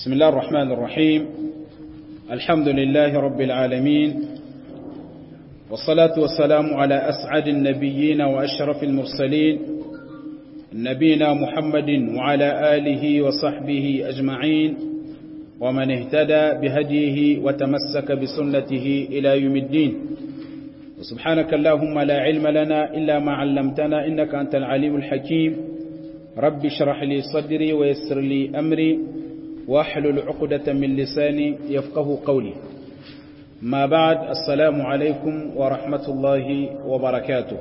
بسم الله الرحمن الرحيم الحمد لله رب العالمين والصلاة والسلام على أسعد النبيين وأشرف المرسلين نبينا محمد وعلى آله وصحبه أجمعين ومن اهتدى بهديه وتمسك بسنته إلى يوم الدين وسبحانك اللهم لا علم لنا إلا ما علمتنا إنك أنت العليم الحكيم رب اشرح لي صدري ويسر لي أمري واحلل عقدة من لساني يفقه قولي ما بعد السلام عليكم ورحمة الله وبركاته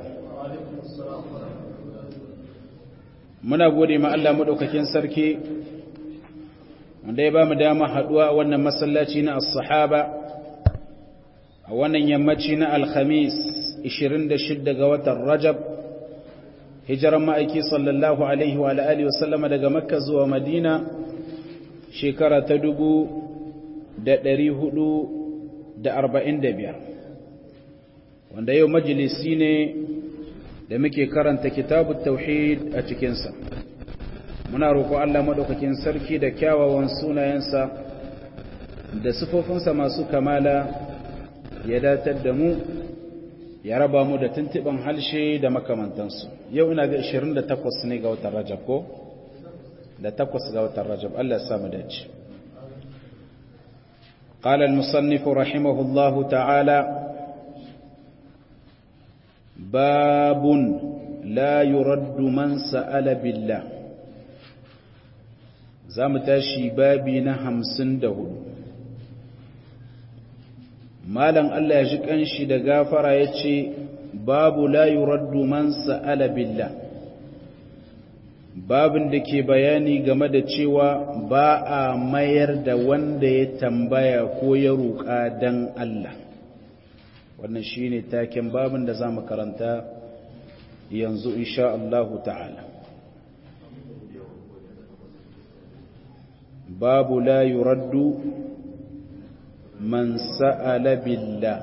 muna gode ma Allah madaukakin sarki wanda ya ba mu dama haduwa a wannan masallaci na as-sahaba a wannan yammaci na alhamis 26 ga watan rajab hijiran ma'aiki sallallahu alaihi wa alihi wasallama daga makka zuwa madina shekara ta dubu da ɗari hudu da arba'in da biyar wanda yau majalisi ne da muke karanta kitabu tauhid a cikinsa muna roƙo Allah maɗaukakin sarki da kyawawan sunayensa da sifofinsa masu kamala ya datar da mu ya raba mu da tuntuɓin halshe da makamantansu yau ina ga 28 ne ga watan rajab ko? da takwas ga watan rajab Allah ya samu dace قال المصنف رحمه الله تعالى باب لا يرد من سأل بالله zamu tashi babi na hamsin da hudu malam Allah ya ji kanshi da gafara ya ce babu la yuraddu man sa'ala billah babin da ke bayani game da cewa ba a mayar da wanda ya tambaya ko ya roƙa don Allah wannan shi ne taken babin da za mu karanta yanzu insha Allahu ta'ala babu la yuraddu man sa'ala billah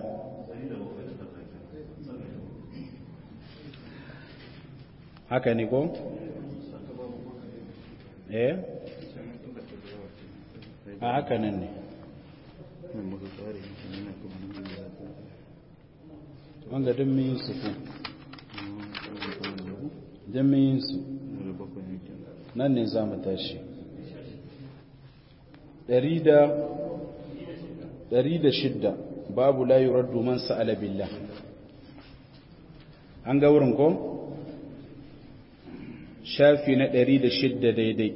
haka ne ko? eh a haka nan ne wanga don min su ku don min su nan ne za mu tashi ɗari da shidda babu layu raddu man sa'ala billah an ga wurin ko? shafi na ɗari da shidda daidai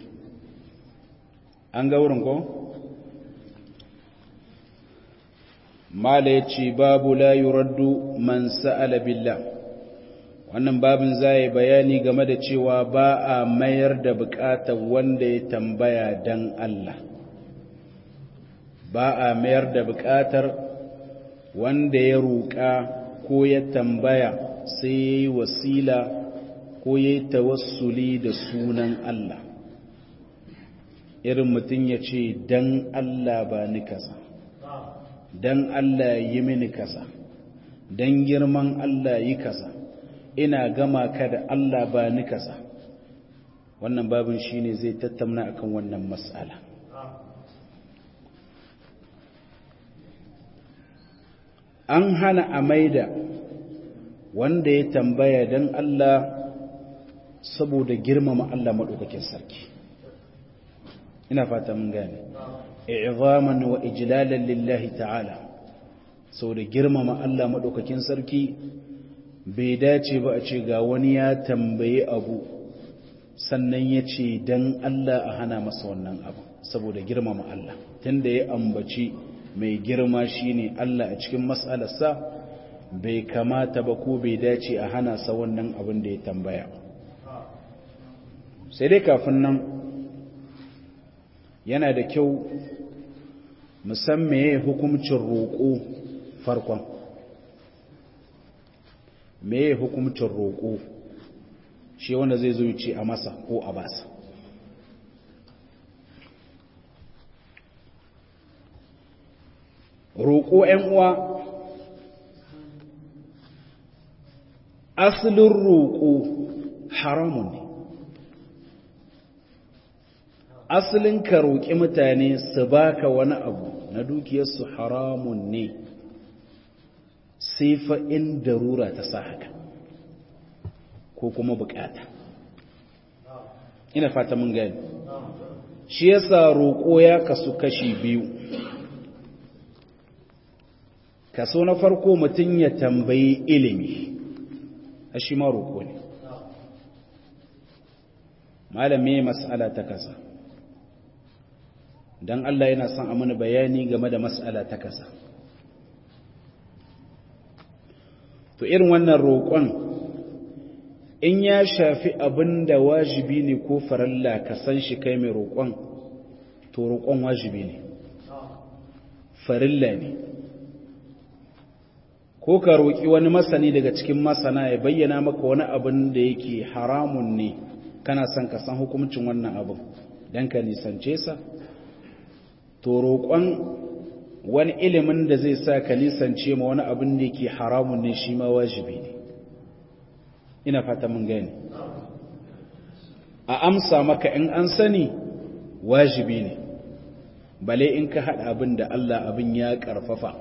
an ga wurin ko? mala ya ce babu layu raddu man sa'ala billah wannan babin zai bayani game da cewa ba a mayar da bukatar wanda ya tambaya don Allah ba a mayar da bukatar wanda ya roƙa ko ya tambaya sai ya yi wasila ko ya yi tawassuli da sunan Allah irin mutum ya ce don Allah ba ni kasa don Allah yi mini kasa don girman Allah yi kasa ina gama ka da Allah ba ni kasa wannan babin shi ne zai tattauna akan wannan matsala an hana a maida wanda ya tambaya don Allah saboda girmama Allah maɗaukakin sarki ina fata mun gane i'zaman wa ijlalan lillahi ta'ala saboda girmama Allah maɗaukakin sarki bai dace ba a ce ga wani ya tambaye abu sannan ya ce dan Allah a hana masa wannan abu saboda girmama Allah tunda ya ambaci mai girma shine Allah a cikin mas'alarsa bai kamata ba ko bai dace a hana sa wannan abin da ya tambaya ba sai dai kafin nan yana da kyau musamman ya hukumcin roƙo farkon me ya hukumcin roƙo shi wanda zai zo ce a masa ko a basa roƙo uwa asalin roƙo haramun ne asalin ka roƙi mutane su baka wani abu na dukiyarsu haramun ne sai fa in darura ta sa haka ko kuma bukata ina fata mun gani shi yasa roƙo ya kasu kashi biyu kaso na farko mutum ya tambayi ilimi a shi ma roƙo ne malame mas'ala ta kasa don Allah yana son a mana bayani game da mas'ala ta kasa to irin wannan roƙon in ya shafi abin da wajibi ne ko faralla ka san shi kai mai roƙon to roƙon wajibi ne farilla ne ko ka roƙi wani masani daga cikin masana ya bayyana maka wani abin da yake haramun ne kana son ka san hukuncin wannan abin don ka nisance sa to roƙon wani ilimin da zai sa ka nisance ma wani abin da yake haramun ne shi ma wajibi ne ina fata mun gani a amsa maka in an sani wajibi ne bale in ka haɗa abin da Allah abin ya ƙarfafa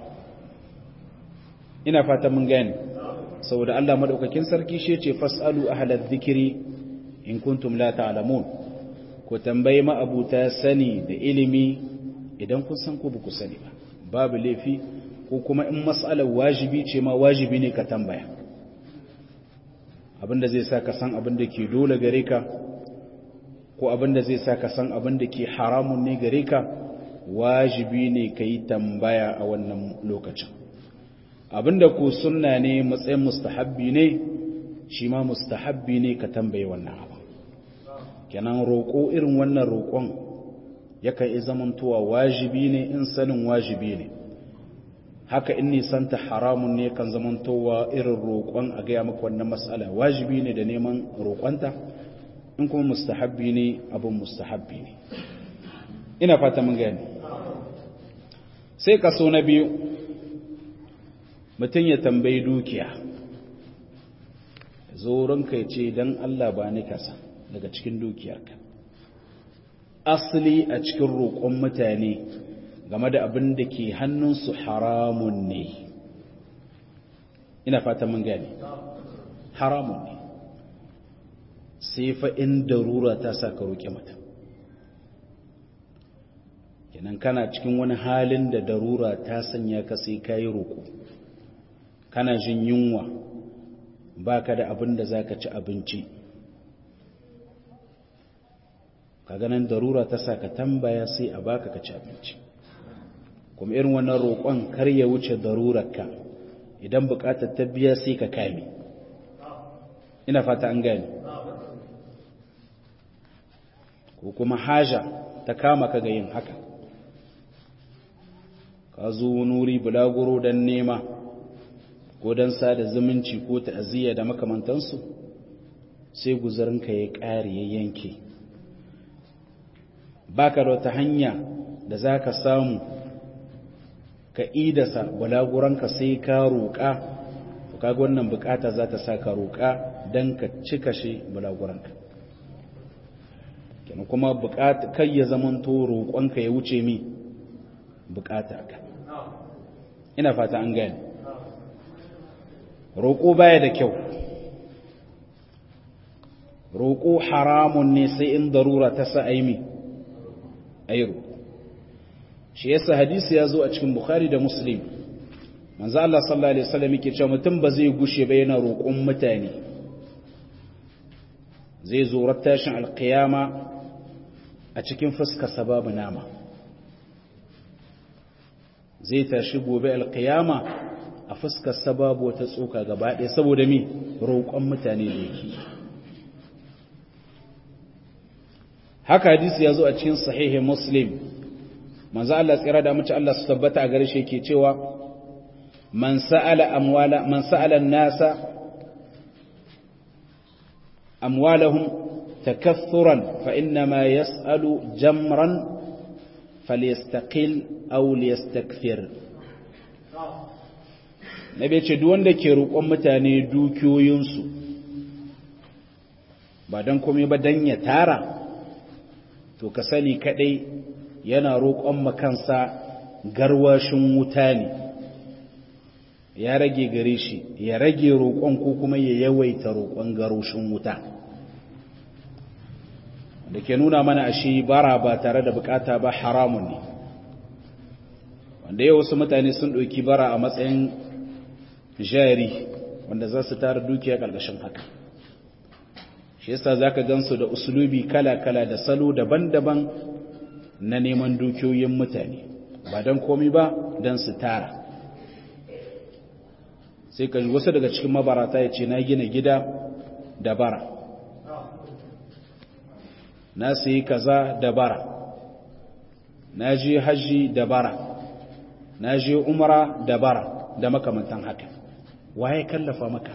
ina fata mun gani saboda Allah madaukakin sarki shi ce fasalu ahlal dhikri in kuntum la ta'lamun ku tambayi ma'abuta sani da ilimi idan kun san ko ku sani ba babu laifi ko kuma in mas'alar wajibi ce ma wajibi ne ka tambaya abinda zai sa ka san abinda ke dole gare ka ko abinda zai sa ka san abinda ke haramun ne gare ka wajibi ne ka yi tambaya a wannan lokacin abinda ko sunna ne matsayin mustahabbi ne shi ma mustahabbi ne ka tambaye wannan abu kenan roƙo irin wannan roƙon yakan yi zamantowa wajibi ne in sanin wajibi ne haka in nisanta haramun ne kan zamantowa irin roƙon a gaya maka wannan matsala wajibi ne da neman roƙonta in kuma mustahabbi ne abin mustahabbi ne ina fata mun gani sai kaso na biyu mutum ya tambayi dukiya zo ranka ya ce don Allah ba ni kasa daga cikin dukiyarka asali a cikin roƙon mutane game da abin da ke hannunsu haramun ne ina fata mun gani haramun ne sai fa in darura ta sa ka roƙe mata kenan kana cikin wani halin da darura ta sanya ka sai ka yi roƙo kana jin yunwa ba ka da abin da za ka ci abinci ka ganin darura ta sa ka tambaya sai a baka ka ci abinci kuma irin wannan roƙon kar ya wuce darurarka idan buƙatar ta biya sai ka kame ina fata an gani ko kuma haja ta kama ka ga yin haka ka zo wuri bulaguro don nema ko don sada zumunci ko ta'aziyya da makamantansu sai guzarinka ya ƙare ya yanke baka da wata hanya da za ka samu ka idasa bulaguranka sai ka roƙa to kaga wannan bukata za ta sa ka roƙa don ka cika shi bulaguranka kenan kuma bukata kai ya zamanto roƙonka ya wuce mi bukata ka ina fata an gani roƙo baya da kyau roƙo haramun ne sai in darura ta sa aimi ayi roƙo shi yasa hadisi ya zo a cikin bukhari da muslim manzo Allah sallallahu alaihi wasallam yake cewa mutum ba zai gushe ba yana roƙon mutane zai zo rattashin alqiyama a cikin fuskar sababu nama zai tashi gobe alqiyama a fuskar sababu wata tsoka gaba ɗaya saboda mi roƙon mutane da yake haka hadisi ya zo a cikin sahihi muslim manzo Allah tsira da mace Allah su tabbata a gare shi yake cewa man sa'ala amwala man sa'ala an-nasa amwalahum takathuran fa inna ma yas'alu jamran falyastaqil aw liyastakthir nabi ce duk wanda ke roƙon mutane dukiyoyinsu ba dan komai ba dan ya tara to ka sani kadai yana roƙon makansa garwashin wuta ne ya rage gare shi ya rage roƙon ko kuma ya yawaita roƙon garwashin wuta da ke nuna mana ashe bara ba tare da bukata ba haramun ne wanda yau wasu mutane sun ɗauki bara a matsayin jari wanda za su tara dukiya ƙarƙashin haka shi yasa za ka gansu da usulubi kala-kala da salo daban-daban na neman dukiyoyin mutane ba don komi ba don su tara sai ka wasu daga cikin mabarata ya ce na gina gida da bara na sayi kaza da bara na je hajji da bara na je umara da bara da makamantan haka waye kallafa maka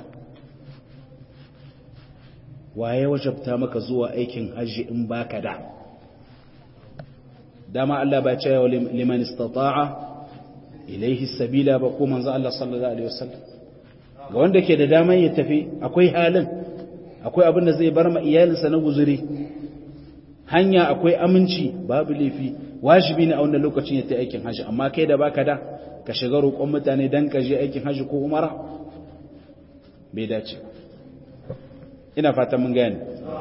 waye wajabta maka zuwa aikin hajji in baka da dama Allah ba ce wa liman istata'a ilaihi sabila ba ko manzo Allah sallallahu alaihi wasallam ga wanda ke da daman ya tafi akwai halin akwai abin da zai bar ma iyalinsa na guzuri hanya akwai aminci babu laifi wajibi ne a wannan lokacin ya ta aikin hajji amma kai da baka da ka shiga roƙon mutane dan ka je aikin hajji ko umara bai dace ina fatan mun gane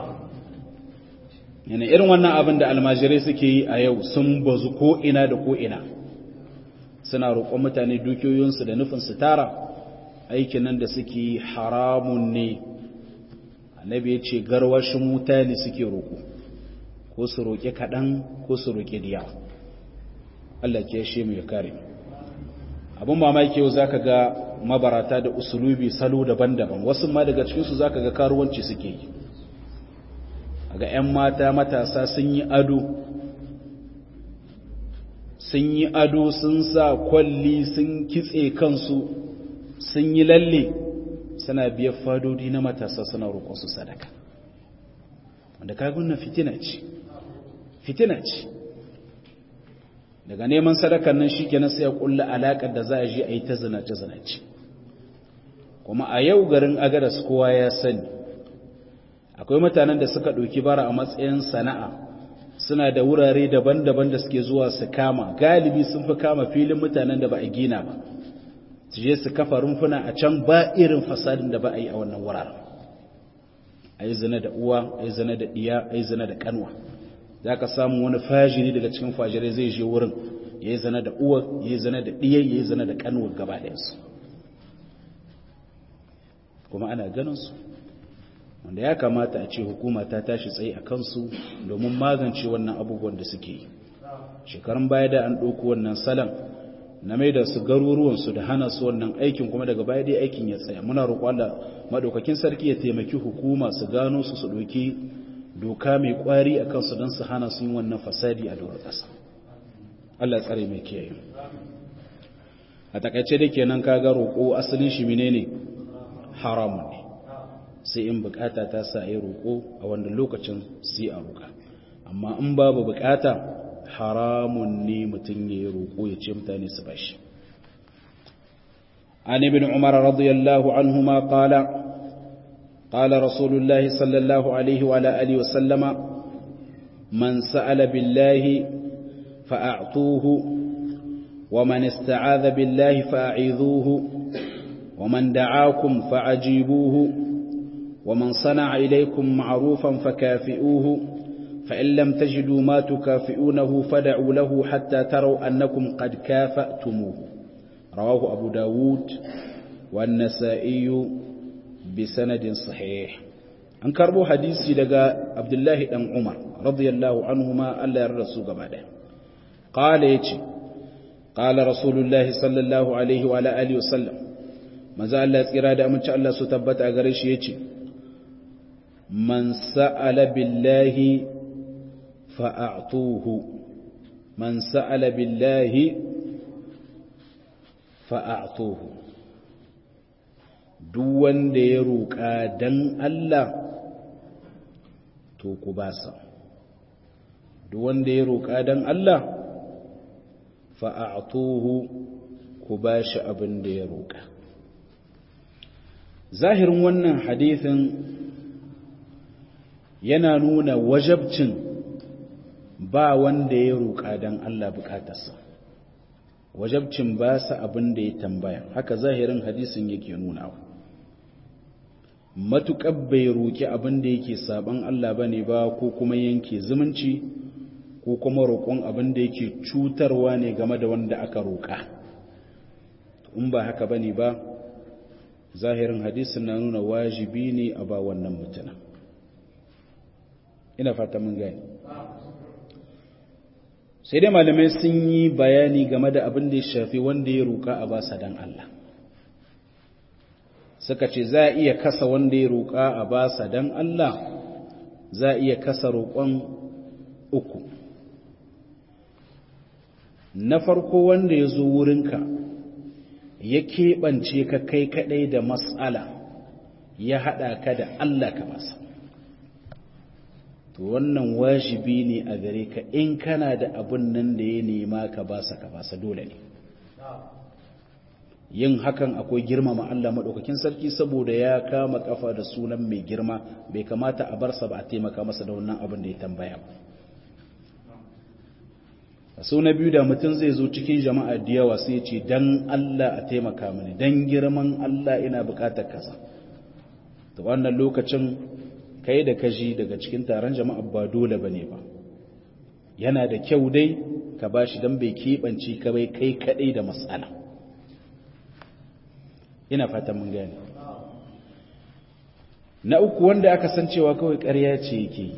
yana irin wannan abin da almajirai suke yi a yau sun bazu ko ina da ko ina suna roƙon mutane dukiyoyinsu da nufin su tara aikin nan da suke haramun ne annabi ya ce garwashin wuta ne suke roƙo ko su roƙe kaɗan ko su roƙe diya Allah ke shi mu ya kare abin mamaki yau zaka ga mabarata da usulubi salo daban-daban wasu ma daga cikinsu zaka ga karuwanci suke yi ga 'yan mata matasa sun yi ado sun yi ado sun sa kwalli sun kitse kansu sun yi lalle suna biyar fadodi na matasa suna roƙonsu sadaka wanda kagunan fitina ce fitina ce daga neman sadakan nan shi kenan sai ya kulla alaƙar da za a je a yi ta zinace-zinace kuma a yau garin agadas kowa ya sani akwai mutanen da suka ɗauki bara a matsayin sana'a suna da wurare daban-daban da suke zuwa su kama galibi sun fi kama filin mutanen da ba a gina ba su je su kafa rumfuna a can ba irin fasadin da ba a yi a wannan wuraren a yi zina da uwa a yi zina da ɗiya a yi zina da kanwa za ka samu wani fajiri daga cikin fajirai zai je wurin ya yi zina da uwa ya yi zina da ɗiya ya yi zina da kanwa gaba ɗayansu kuma ana ganin su wanda ya kamata a ce hukuma ta tashi tsaye a kansu domin magance wannan abubuwan da suke yi shekarun baya da an ɗauko wannan salon na mai da su garuruwansu da hana su wannan aikin kuma daga baya dai aikin ya tsaya muna roƙo Allah madaukakin sarki ya taimaki hukuma su gano su su ɗauki doka mai ƙwari a kansu don su hana su yin wannan fasadi a doron ƙasa Allah tsare mai kiyaye a takaice da kenan kaga roƙo asalin shi menene haramun ne sai in bukata ta sa yi roƙo a wanda lokacin sai a roƙa amma in babu bukata haramun ne mutum ya yi roƙo ya ce mutane su bashi an ibn umar radiyallahu anhuma qala qala rasulullahi sallallahu alaihi wa alihi wa sallama man sa'ala billahi fa'atuhu wa man ista'adha billahi fa'idhuhu wa man da'akum fa'ajibuhu ومن صنع إليكم معروفا فكافئوه فإن لم تجدوا ما تكافئونه فدعوا له حتى تروا أنكم قد كافأتموه رواه أبو داود والنسائي بسند صحيح an karbo hadisi daga abdullahi dan umar radiyallahu anhuma Allah ya rasu gaba da qala yace qala rasulullahi sallallahu alaihi wa alihi wasallam manzo Allah tsira da amince Allah su tabbata gare shi yace man sa'ala billahi fa'atuhu man sa'ala billahi fa'atuhu duk wanda ya roƙa dan Allah to ku ba sa duk wanda ya roƙa dan Allah fa'atuhu ku ba shi abin da ya roƙa zahirin wannan hadithin yana nuna wajabcin ba wanda ya roƙa don Allah bukatarsa wajabcin ba sa abin da ya tambaya haka zahirin hadisin yake nuna matuƙar bai roƙi abin da yake saban Allah ba ne ba ko kuma yanke zumunci ko kuma roƙon abin da yake cutarwa ne game da wanda aka roƙa in ba haka ba ne ba zahirin hadisin na nuna wajibi ne a ba wannan mutuna ina fata mun gani sai dai malamai sun yi bayani game da abin da ya shafi wanda ya roƙa a basa dan Allah suka ce za a iya kasa wanda ya roƙa a basa dan Allah za a iya kasa roƙon uku na farko wanda ya zo wurinka ya keɓance ka kai kaɗai da matsala ya haɗa ka da Allah ka masa to wannan wajibi ne a gare ka in kana da abun nan da ya nema ka basa ka basa dole ne yin hakan akwai girmama Allah maɗaukakin sarki saboda ya kama kafa da sunan mai girma bai kamata a barsa ba a taimaka masa da wannan abin da ya tambaya ba a so na biyu da mutum zai zo cikin jama'a da yawa sai ce dan Allah a taimaka mini dan girman Allah ina bukatar kasa to wannan lokacin kai da kaji daga cikin taron jama'a ba dole bane ba yana da kyau dai ka bashi dan bai keɓance ka bai kai kadai da matsala ina fatan mun gane na uku wanda aka san cewa kawai ƙarya ce yake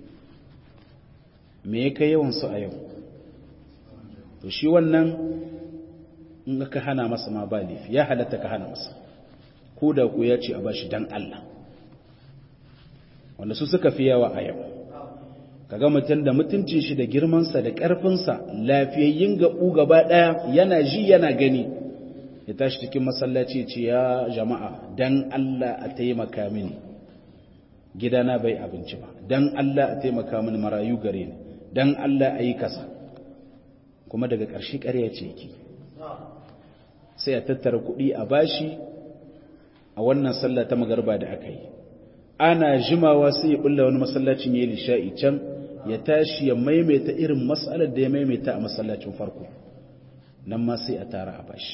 me ya kai yawan su a yau to shi wannan in ka hana masa ma ba laifi ya halatta ka hana masa ko da ku ya ce a bashi dan Allah wanda su suka fi yawa a yau kaga mutum da mutuncin shi da girmansa da ƙarfinsa lafiyayyin gaɓu gaba ɗaya yana ji yana gani ya tashi cikin masallaci ce ya jama'a dan Allah a taimaka mini gidana bai abinci ba dan Allah a taimaka mini marayu gare ni dan Allah a yi kasa kuma daga ƙarshe ƙarya ce yake sai a tattara kuɗi a bashi a wannan sallah ta magarba da aka yi ana jimawa sai ya bulla wani masallacin ya yi lisha'i can ya tashi ya maimaita irin matsalar da ya maimaita a masallacin farko nan ma sai a tara a bashi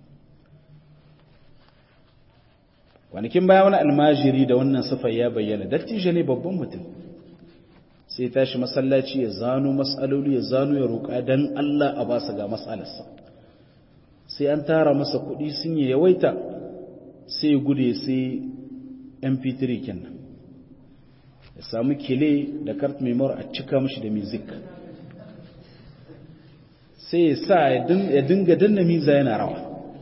kwanakin baya wani almajiri da wannan sifar ya bayyana dattijo ne babban mutum sai tashi masallaci ya zano matsaloli ya zano ya roƙa don Allah a basa ga matsalarsa sai an tara masa kuɗi sun yi yawaita sai gude sai mp3 kenan ya samu kile da kart memor a cika mashi da music sai ya sa ya dinga danna miza yana rawa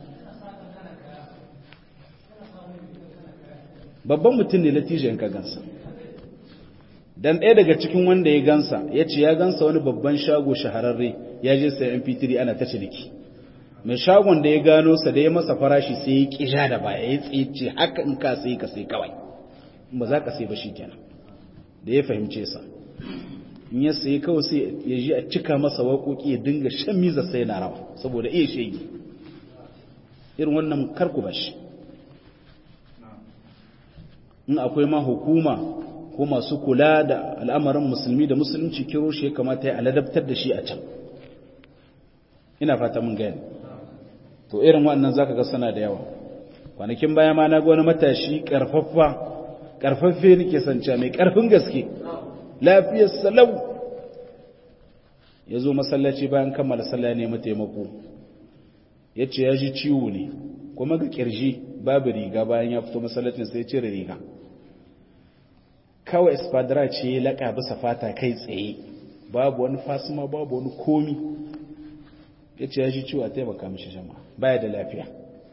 babban mutum ne latijan ka gansa dan ɗaya daga cikin wanda ya gansa ya ce ya gansa wani babban shago shahararre ya je sai mp3 ana ta ciniki mai shagon da ya gano sa da ya masa farashi sai ya ƙija da baya ya tsice haka in ka sai ka sai kawai ba za ka sai ba shi kenan da ya fahimce sa in ya sai kawai sai ya ji a cika masa waƙoƙi ya dinga shan miza sai na rawa saboda iya shege irin wannan karku ba shi in akwai ma hukuma ko masu kula da al'amarin musulmi da musulunci kiro shi ya kamata ya aladabtar da shi a can ina fata mun gani to irin waɗannan zaka ga sana da yawa kwanakin baya ma na ga wani matashi karfaffa karfaffe nake sanca mai karfin gaske lafiyar salau ya zo masallaci bayan kammala sallah ne taimako ya ce ya ji ciwo ne kuma ga kirji babu riga bayan ya fito masallacin sai cire riga kawai espadra ce ya laƙa bisa fata kai tsaye babu wani fasima babu wani komi ya ce ya ji ciwo a taimaka mishi jama'a baya da lafiya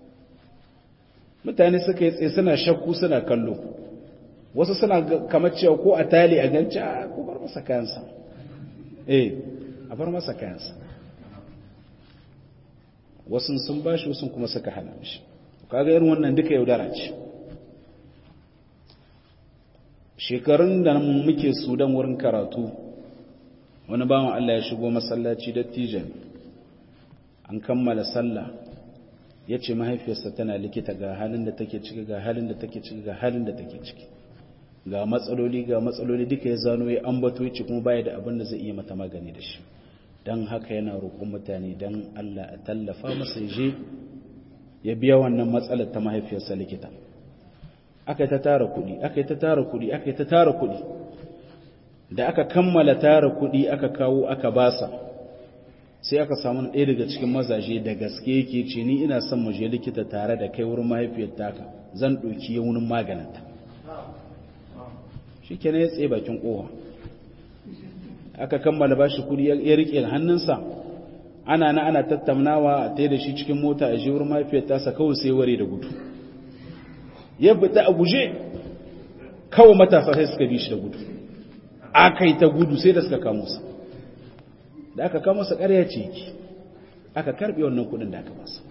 mutane suka yi tsaye suna shakku suna kallo wasu suna kamar cewa ko a tali a ganci a ko bar masa kayansa eh a bar masa kayansa wasu sun bashi wasu kuma suka hana mishi kaga irin wannan duka yaudara ce shekarun da muke sudan wurin karatu wani bawan Allah ya shigo masallaci dattijan an kammala sallah ya ce mahaifiyarsa tana likita ga halin da take ciki ga halin da take ciki ga halin da take ciki ga matsaloli ga matsaloli duka ya zano ya ambato ya ce kuma baya da abin da zai iya mata magani da shi don haka yana roƙon mutane don Allah a tallafa masa je ya biya wannan matsalar ta mahaifiyarsa likita aka yi ta tara kuɗi aka yi ta tara kuɗi aka yi ta tara kuɗi da aka kammala tara kuɗi aka kawo aka basa sai aka samu ɗaya daga cikin mazaje da gaske yake ce ni ina son mu je likita tare da kai wurin mahaifiyar taka zan ɗauki yaunin maganinta shi kenan ya tsaye bakin ƙofa aka kammala ba shi kuɗi ya riƙe hannunsa ana na ana tattaunawa a da shi cikin mota a je wurin mahaifiyar tasa kawai sai ware da gudu ya fita a guje kawai matasa sai suka bi shi da gudu aka yi ta gudu sai da suka kamo sa da aka kamo sa ƙarya ce ki aka karɓe wannan kudin da aka masa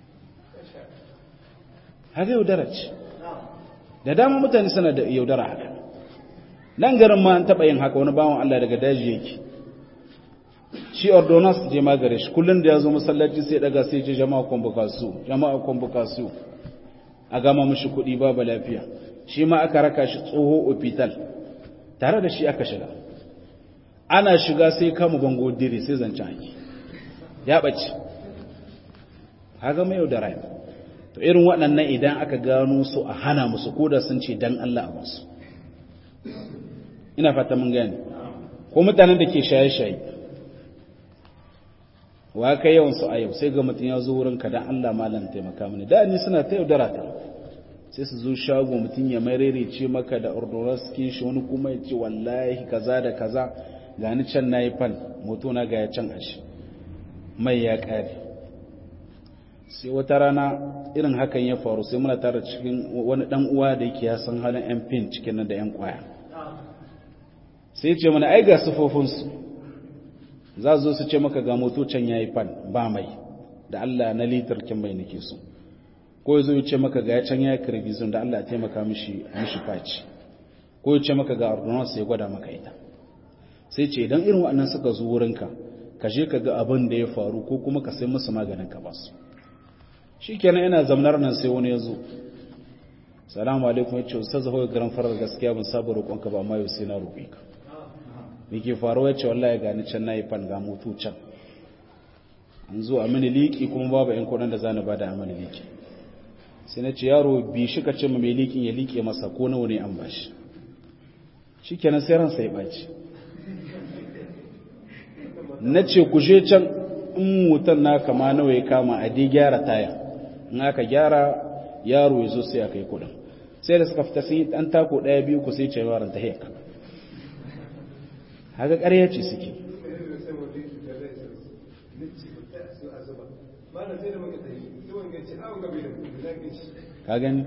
haka yaudara ce da dama mutane suna da yaudara haka nan garin ma an taɓa yin haka wani bawan Allah daga daji yake shi ordonance je magare shi kullum da ya zo masallaci sai daga sai je jama'a kwambukasu jama'a kwambukasu a gama mashi kuɗi babu lafiya shi ma aka raka shi tsoho hospital tare da shi aka shiga ana shiga sai kama bango dire sai zancen haki ya ɓace haga mai da rai to irin waɗannan idan aka gano su a hana musu ko da sun ce dan Allah a musu ina fata mun gane ko mutanen da ke shaye-shaye wa kai yawan su a yau sai ga mutum ya zo wurin ka dan Allah malam taimaka mini da ni suna ta yaudara ta sai su zo shago mutum ya ce maka da ordonas kin shi wani kuma ya ce wallahi kaza da kaza gani can na yi fan moto na ga ya can ashi mai ya kare sai wata rana irin hakan ya faru sai muna tara cikin wani dan uwa da yake ya san halin yan fin cikin nan da yan kwaya sai ce mana ai ga sufofinsu za zo su ce maka ga moto can ya yi fan ba mai da Allah na litar kin mai nake so ko ya zo ya ce maka ga ya can ya yi kirgizon da Allah ya taimaka mishi mishi faci ko ya ce maka ga ordonance ya gwada maka ita sai ce idan irin waɗannan suka zo wurinka ka je ka ga abin da ya faru ko kuma ka sai musu maganin ka ba su shi kenan ina zamnar nan sai wani ya zo salamu alaikum ya ce ustaz zaho garan farar gaskiya ban saba roƙonka ba amma yau sai na roƙe ka me ke faruwa ya ce wallahi gani can na yi fan ga mutu can an zo a mini liƙi kuma babu yan kuɗin da za ni bada a mini liƙi sai na ce yaro bi shi ka ce ma mai liƙin ya liƙe masa ko nawa ne an bashi shi kenan sai ransa ya ɓaci na ce ku je can in mutan na kama nawa ya kama a dai gyara taya in aka gyara yaro ya zo sai aka yi kudin sai da suka fita sun yi ɗan tako ɗaya biyu ku sai ce yaran ta heka haka ƙarya ce suke ka gani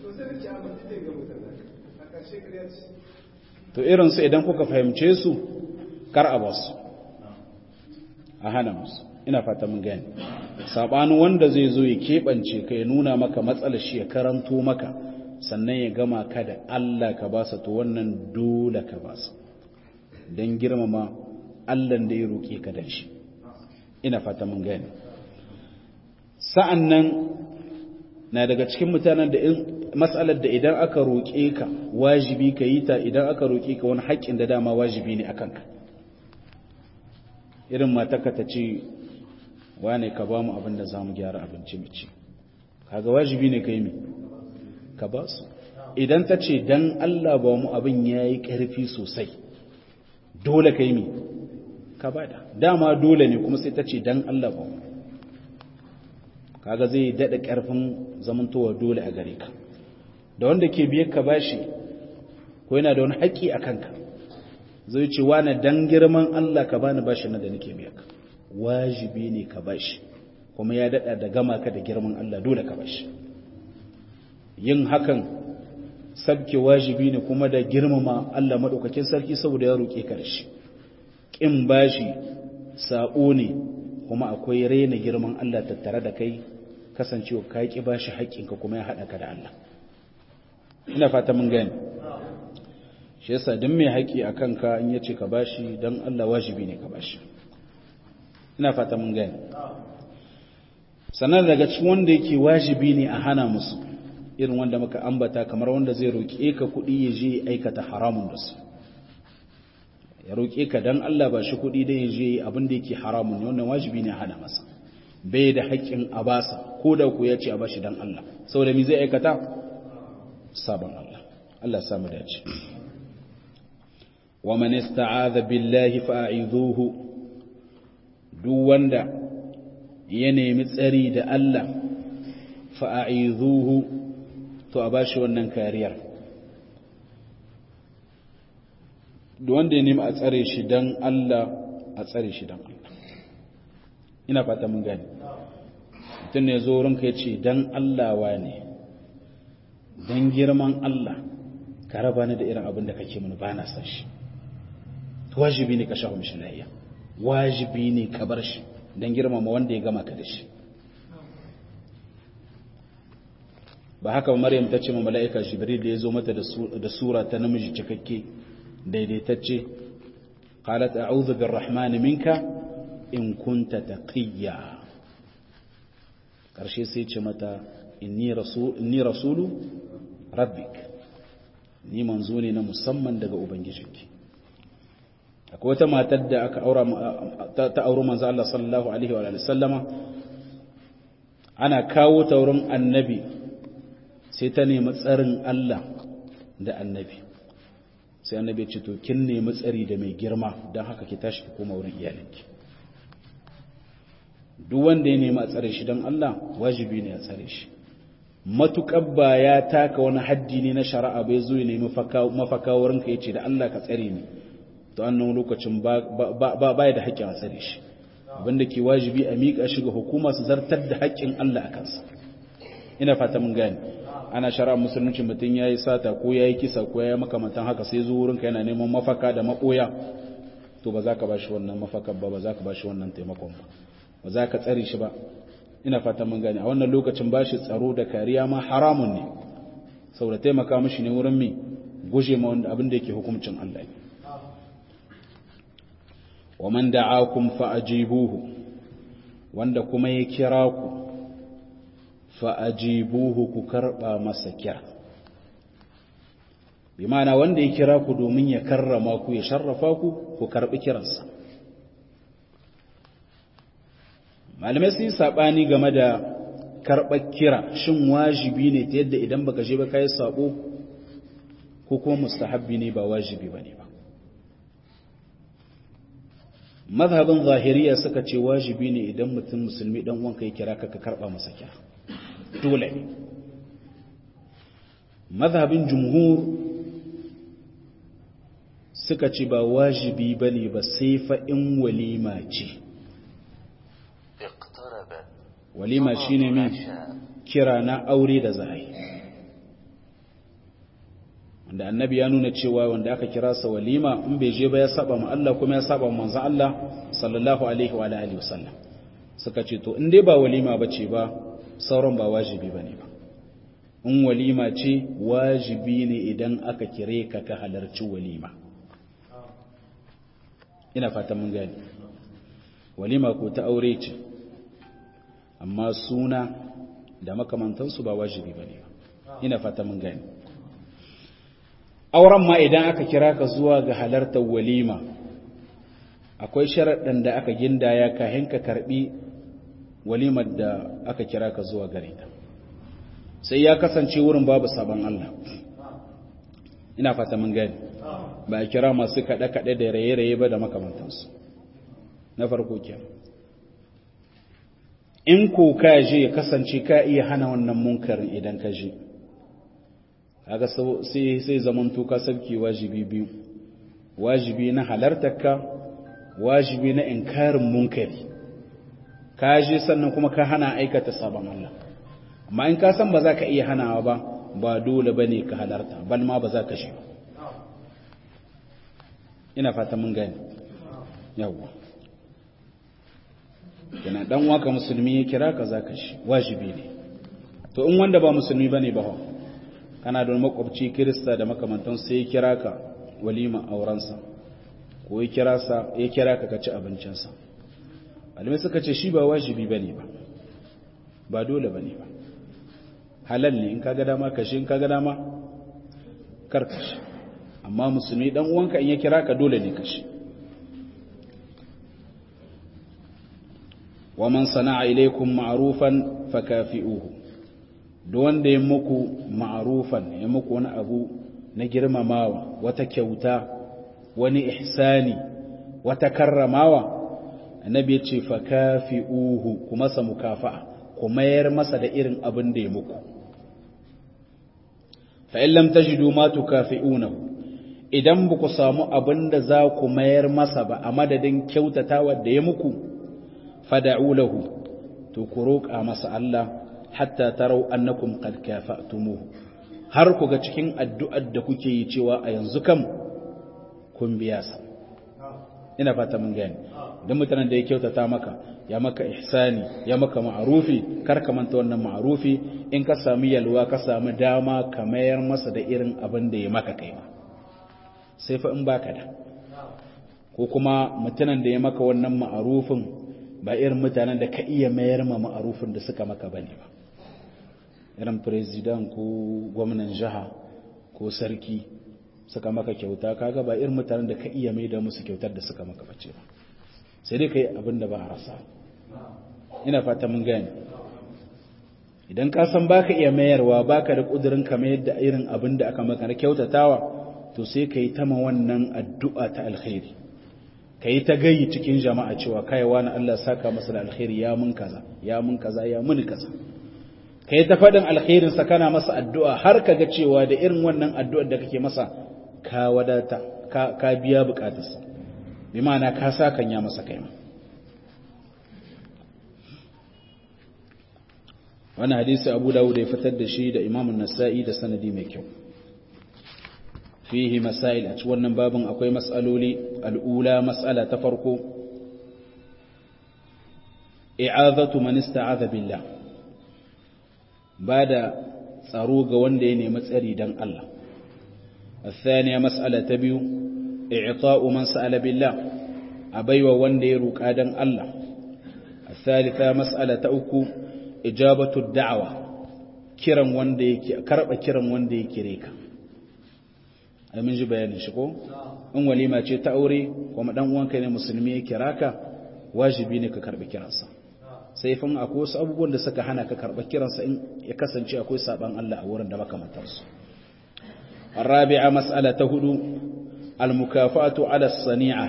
to irinsu idan kuka fahimce su kar a basu a hana musu ina fata mun gani sabanin wanda zai zo ya keɓance ka ya nuna maka matsalar shi ya karanto maka sannan ya gama ka da Allah ka basa to wannan dole ka basa don girmama Allah da ya roƙe ka dan shi ina fata mun gani sa'an nan na daga cikin mutanen da matsalar da idan aka roƙe ka wajibi ka yi ta idan aka roƙe ka wani haƙƙin da dama wajibi ne akan ka irin matarka ta ce wane ka ba mu abin da za mu gyara abinci mu ci kaga wajibi ne ka yi mi ka ba su idan ta ce don Allah ba mu abin ya yi ƙarfi sosai dole ka yi mi ka ba da dama dole ne kuma sai ta ce don Allah ba mu kaga zai daɗa ƙarfin zamantowa dole a gare ka da wanda ke biyar ka bashi ko yana da wani haƙƙi a kanka zai ce wane dan girman Allah ka bani bashi na da nake biya ka wajibi ne ka bashi kuma ya dada da gama ka da girman Allah dole ka bashi yin hakan sabke wajibi ne kuma da girmama Allah madaukakin sarki saboda ya roke ka da shi kin bashi sabo ne kuma akwai raina girman Allah tattare da kai kasancewa ka ki bashi haƙƙinka kuma ya hada ka da Allah ina fata mun gani shi yasa duk mai haƙi a kanka in yace ka bashi don Allah wajibi ne ka bashi ina fata mun gani sannan daga cikin wanda yake wajibi ne a hana musu irin wanda muka ambata kamar wanda zai roƙe ka kuɗi ya je aikata haramun da su ya roƙe ka dan Allah ba shi kuɗi dan ya je abin da yake haramun ne wannan wajibi ne hana masa bai da haƙƙin a basa ko da ku ya ce a bashi dan Allah saboda me zai aikata sabon Allah Allah ya samu dace wa man ista'adha billahi fa'idhuhu duk wanda ya nemi tsari da Allah fa'idhuhu to a bashi wannan kariyar duk wanda ya nemi a tsare shi dan Allah a tsare shi dan Allah ina fata mun gani mutum ne zo ranka ya ce dan Allah wa ne dan girman Allah ka raba ni da irin abin da kake mini ba na san shi wajibi ne ka shahu mishi lahiya wajibi ne ka bar shi dan girmama wanda ya gama ka da shi ba haka maryam ta ce ma mala'ika jibril da ya zo mata da sura ta namiji cikakke daidaitacce qalat a'udhu birrahmani minka in kunta taqiyya karshe sai ce mata inni rasul inni rasulu rabbik ni manzo ne na musamman daga ubangijinki akwai wata matar da aka aura ta auri manzo Allah sallallahu alaihi wa sallama ana kawo ta wurin annabi sai ta nemi tsarin Allah da annabi sai annabi ya ce to kin nemi tsari da mai girma don haka ki tashi ki koma wurin iyalinki duk wanda ya nemi a tsare shi don Allah wajibi ne a tsare shi matuƙar ba ya taka wani haddi ne na shari'a bai zo ya nemi mafaka wurin ka yace da Allah ka tsare ni to annan lokacin ba ba da haƙƙin a tsare shi abinda ke wajibi a miƙa shi ga hukuma su zartar da haƙƙin Allah a kansa ina fata mun gane ana shari'a musulunci mutum ya yi sata ko ya yi kisa ko ya yi makamantan haka sai zo wurinka yana neman mafaka da maɓoya to ba za ka ba shi wannan mafakar ba ba za ka ba shi wannan taimakon ba ba za ka tsare shi ba ina fatan mun gane a wannan lokacin ba shi tsaro da kariya ma haramun ne saboda taimaka mishi ne wurin mi guje ma wanda abin da yake hukuncin Allah ne wa man da'akum fa ajibuhu wanda kuma ya kira ku fa ajibuhu ku karba masa kira bi ma'ana wanda ya kira ku domin ya karrama ku ya sharrafa ku ku karbi kiransa malamai sun yi saɓani game da karɓar kira shin wajibi ne ta yadda idan baka je ba ka yi saɓo ko kuma mustahabbi ne ba wajibi ba ne ba mazhabin zahiriya suka ce wajibi ne idan mutum musulmi dan wanka ya kira ka ka karɓa masa kira dole ne mazhabin jumhur suka ce ba wajibi ba ne ba sai fa in walima ce walima shine min kira na aure da za a yi wanda annabi ya nuna cewa wanda aka kira sa walima in bai je ba ya saba ma Allah kuma ya saba ma manzon Allah sallallahu alaihi wa alihi wasallam suka ce to in dai ba walima bace ba sauran ba wajibi bane ba in walima ce wajibi ne idan aka kire ka ka halarci walima ina fatan mun gani walima ko ta aure ce amma suna da makamantansu ba wajibi ba ne ina fata mun gani auren ma idan aka kira ka zuwa ga halartar walima akwai sharaɗin da aka gindaya kahin ka karɓi walimar da aka kira ka zuwa gare ta sai ya kasance wurin babu sabon Allah ina fata mun gani ba a kira masu kaɗe-kaɗe da raye-raye ba da makamantansu na farko kenan in ko ka je ya kasance ka iya hana wannan munkarin idan ka je kaga sai sai zamanto ka sabki wajibi biyu wajibi na halartarka wajibi na inkarin munkari ka je sannan kuma ka hana aikata sabon Allah amma in ka san ba za ka iya hanawa ba ba dole bane ka halarta bal ma ba za ka shi ba ina fata mun gani yawwa yana dan waka musulmi ya kira ka zaka shi wajibi ne to in wanda ba musulmi bane ba kana da makwabci kirista da makamantan sai ya kira ka walima aurensa ko ya kira sa ya kira ka ka ci abincinsa malamai suka ce shi ba wajibi bane ba ba dole bane ba halal ne in kaga dama kashi in kaga dama karkashi amma musulmi dan uwanka in ya kira ka dole ne kashi wa man sana'a ilaykum ma'rufan fakafi'uhu duk wanda ya muku ma'rufan ya muku wani abu na girmamawa wata kyauta wani ihsani wata karramawa annabi ya ce fakafi'uhu kuma sa mukafa'a ku mayar masa da irin abin da ya muku fa in lam tajidu ma tukafi'unahu idan ba ku samu abin da za ku mayar masa ba a madadin kyautatawa da ya muku fada'u lahu to ku roƙa masa Allah hatta tarau annakum qad kafa'tumuhu har ku ga cikin addu'ar da kuke yi cewa a yanzu kam kun biya sa ina fata mun gani dan mutanen da ya kyautata maka ya maka ihsani ya maka ma'rufi kar ka manta wannan ma'rufi in ka sami yalwa ka sami dama ka mayar masa da irin abin da ya maka kai ma sai fa in baka da ko kuma mutanen da ya maka wannan ma'rufin ba irin mutanen da ka iya mayar ma ma'arufin da suka maka bane ba irin president ko gwamnan jiha ko sarki suka maka kyauta kaga ba irin mutanen da ka iya mai da musu kyautar da suka maka bace ba sai dai kai abin da ba a rasa ina fata mun gane idan ka san baka iya mayarwa baka da kudirin ka mayar da irin abin da aka maka na kyautatawa to sai kai ta ma wannan addu'a ta alkhairi ka yi ta gayi cikin jama'a cewa kaiwa na Allah saka masa da alkhairi ya mun kaza ya mun kaza ya mun kaza ka yi ta faɗin alkhairinsa kana masa addu'a har ka ga cewa da irin wannan addu'ar da kake masa ka wadata ka biya bukatarsa bi ma'ana ka sa kan ya masa kai wani hadisi abu dawud ya fitar da shi da imamun nasa'i da sanadi mai kyau fihi masail a ci wannan babin akwai matsaloli al'ula matsala ta farko i'azatu man ista'adha billah bada tsaro ga wanda ya nemi tsari dan Allah الثانية مسألة تبيو إعطاء من سأل بالله أبيو وندي روكا دن الله الثالثة مسألة أكو إجابة الدعوة كرم وندي كرب كرم وندي كريكا ai mun ji bayanin shi ko in walima ce ta aure kuma dan uwanka ne musulmi ya kira ka wajibi ne ka karbi kiransa sai fa akwai wasu abubuwan da suka hana ka karba kiransa in ya kasance akwai saban Allah a wurin da makamantar su arabi'a mas'alata hudu almukafatu ala sani'a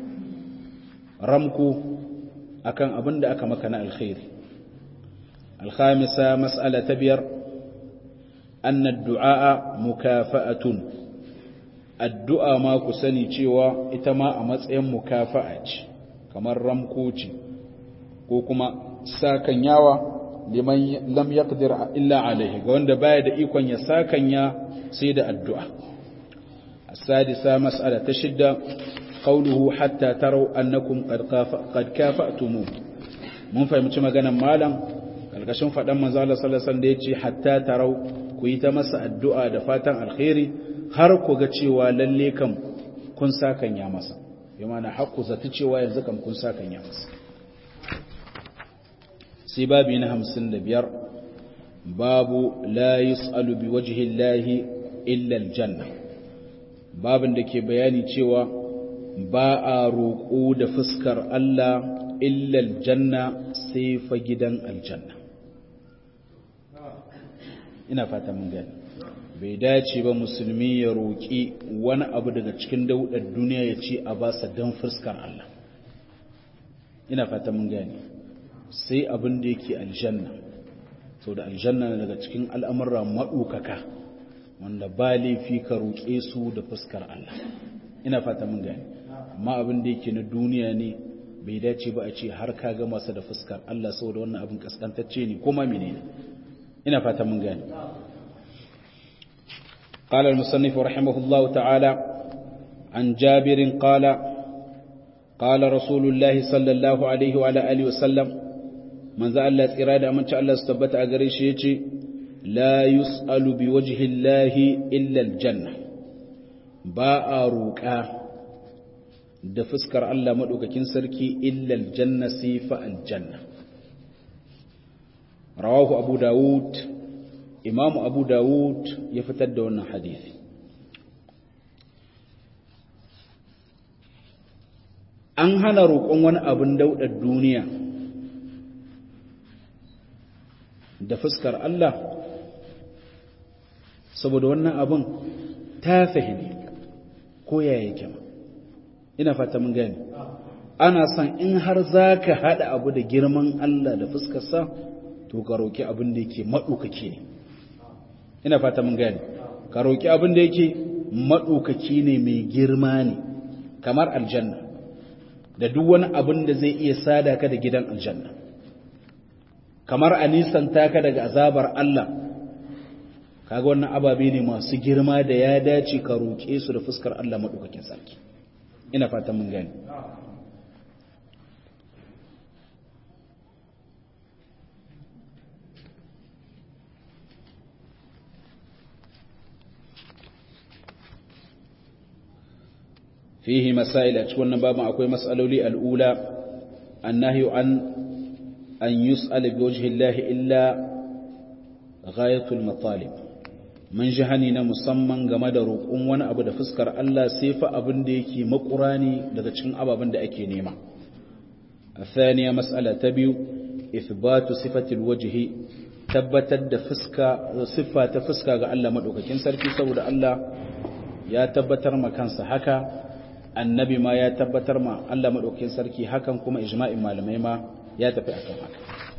ramku akan abin da aka maka na alkhairi الخامسة مسألة تبير أن الدعاء مكافأة addu'a ma ku sani cewa ita ma a matsayin mukafa'a ce kamar ramko ce ko kuma sakanyawa liman lam yaqdir illa alaihi ga wanda baya da ikon ya sakanya sai da addu'a as-sadisa mas'ala ta shidda qawluhu hatta taraw annakum qad kafa'tum mun fahimci maganar malam kalkashin fadan manzo Allah sallallahu alaihi wasallam da yace hatta taraw ku yi ta masa addu'a da fatan alkhairi har ku ga cewa lalle kam kun sakanya masa bi mana haƙƙu zata cewa yanzu kam kun sakanya masa sai babi na hamsin da biyar babu la yus'alu bi wajhi llahi illa aljanna babin da ke bayani cewa ba a roƙo da fuskar Allah illa aljanna sai fa gidan aljanna ina fata mun gani bai dace ba musulmi ya roƙi wani abu daga cikin daudar duniya ya ce a basa don fuskar Allah ina fata mun gani sai abin da yake aljanna to da aljanna na daga cikin al'amurra maɗukaka wanda ba laifi ka roƙe su da fuskar Allah ina fata mun gani amma abin da yake na duniya ne bai dace ba a ce har ka ga masa da fuskar Allah saboda wannan abin kaskantacce ne kuma menene ina fata mun gani قال المصنف رحمه الله تعالى عن جابر قال قال رسول الله صلى الله عليه وعلى آله وسلم من ذا الله إرادة من شاء الله استبت أغريش يتي لا يسأل بوجه الله إلا الجنة باء روكا da fuskar Allah maɗaukakin sarki illal janna sifa aljanna rawahu abu dawud imamu abu dawud ya fitar da wannan hadisi an hana roƙon wani abin daudar duniya da fuskar Allah saboda wannan abin ta fahimi ko ya yake ma ina fata mun gani ana son in har za ka haɗa abu da girman Allah da fuskarsa to ka roƙi abin da yake maɗaukaki ne ina fata mun gani ka roƙi abin da yake maɗaukaki ne mai girma ne kamar aljanna da duk wani abin da zai iya sada ka da gidan aljanna kamar a nisanta ka daga azabar Allah kaga wannan ababe ne masu girma da ya dace ka roƙe su da fuskar Allah maɗaukakin sarki ina fatan mun gani فيه مسائل أتكون بابا أكوي مسألة لي الأولى النهي عن أن يسأل بوجه الله إلا غاية المطالب من جهني musamman game da roƙon wani abu da fuskar Allah sai fa abin da yake makurani daga cikin ababen da ake nema الثانية مسألة تبيو إثبات صفة الوجه tabbatar da fuska siffa ta fuska ga Allah madaukakin sarki saboda Allah ya tabbatar ma kansa haka annabi ma ya tabbatar ma Allah madaukakin sarki hakan kuma ijma'in malamai ma ya tafi akan haka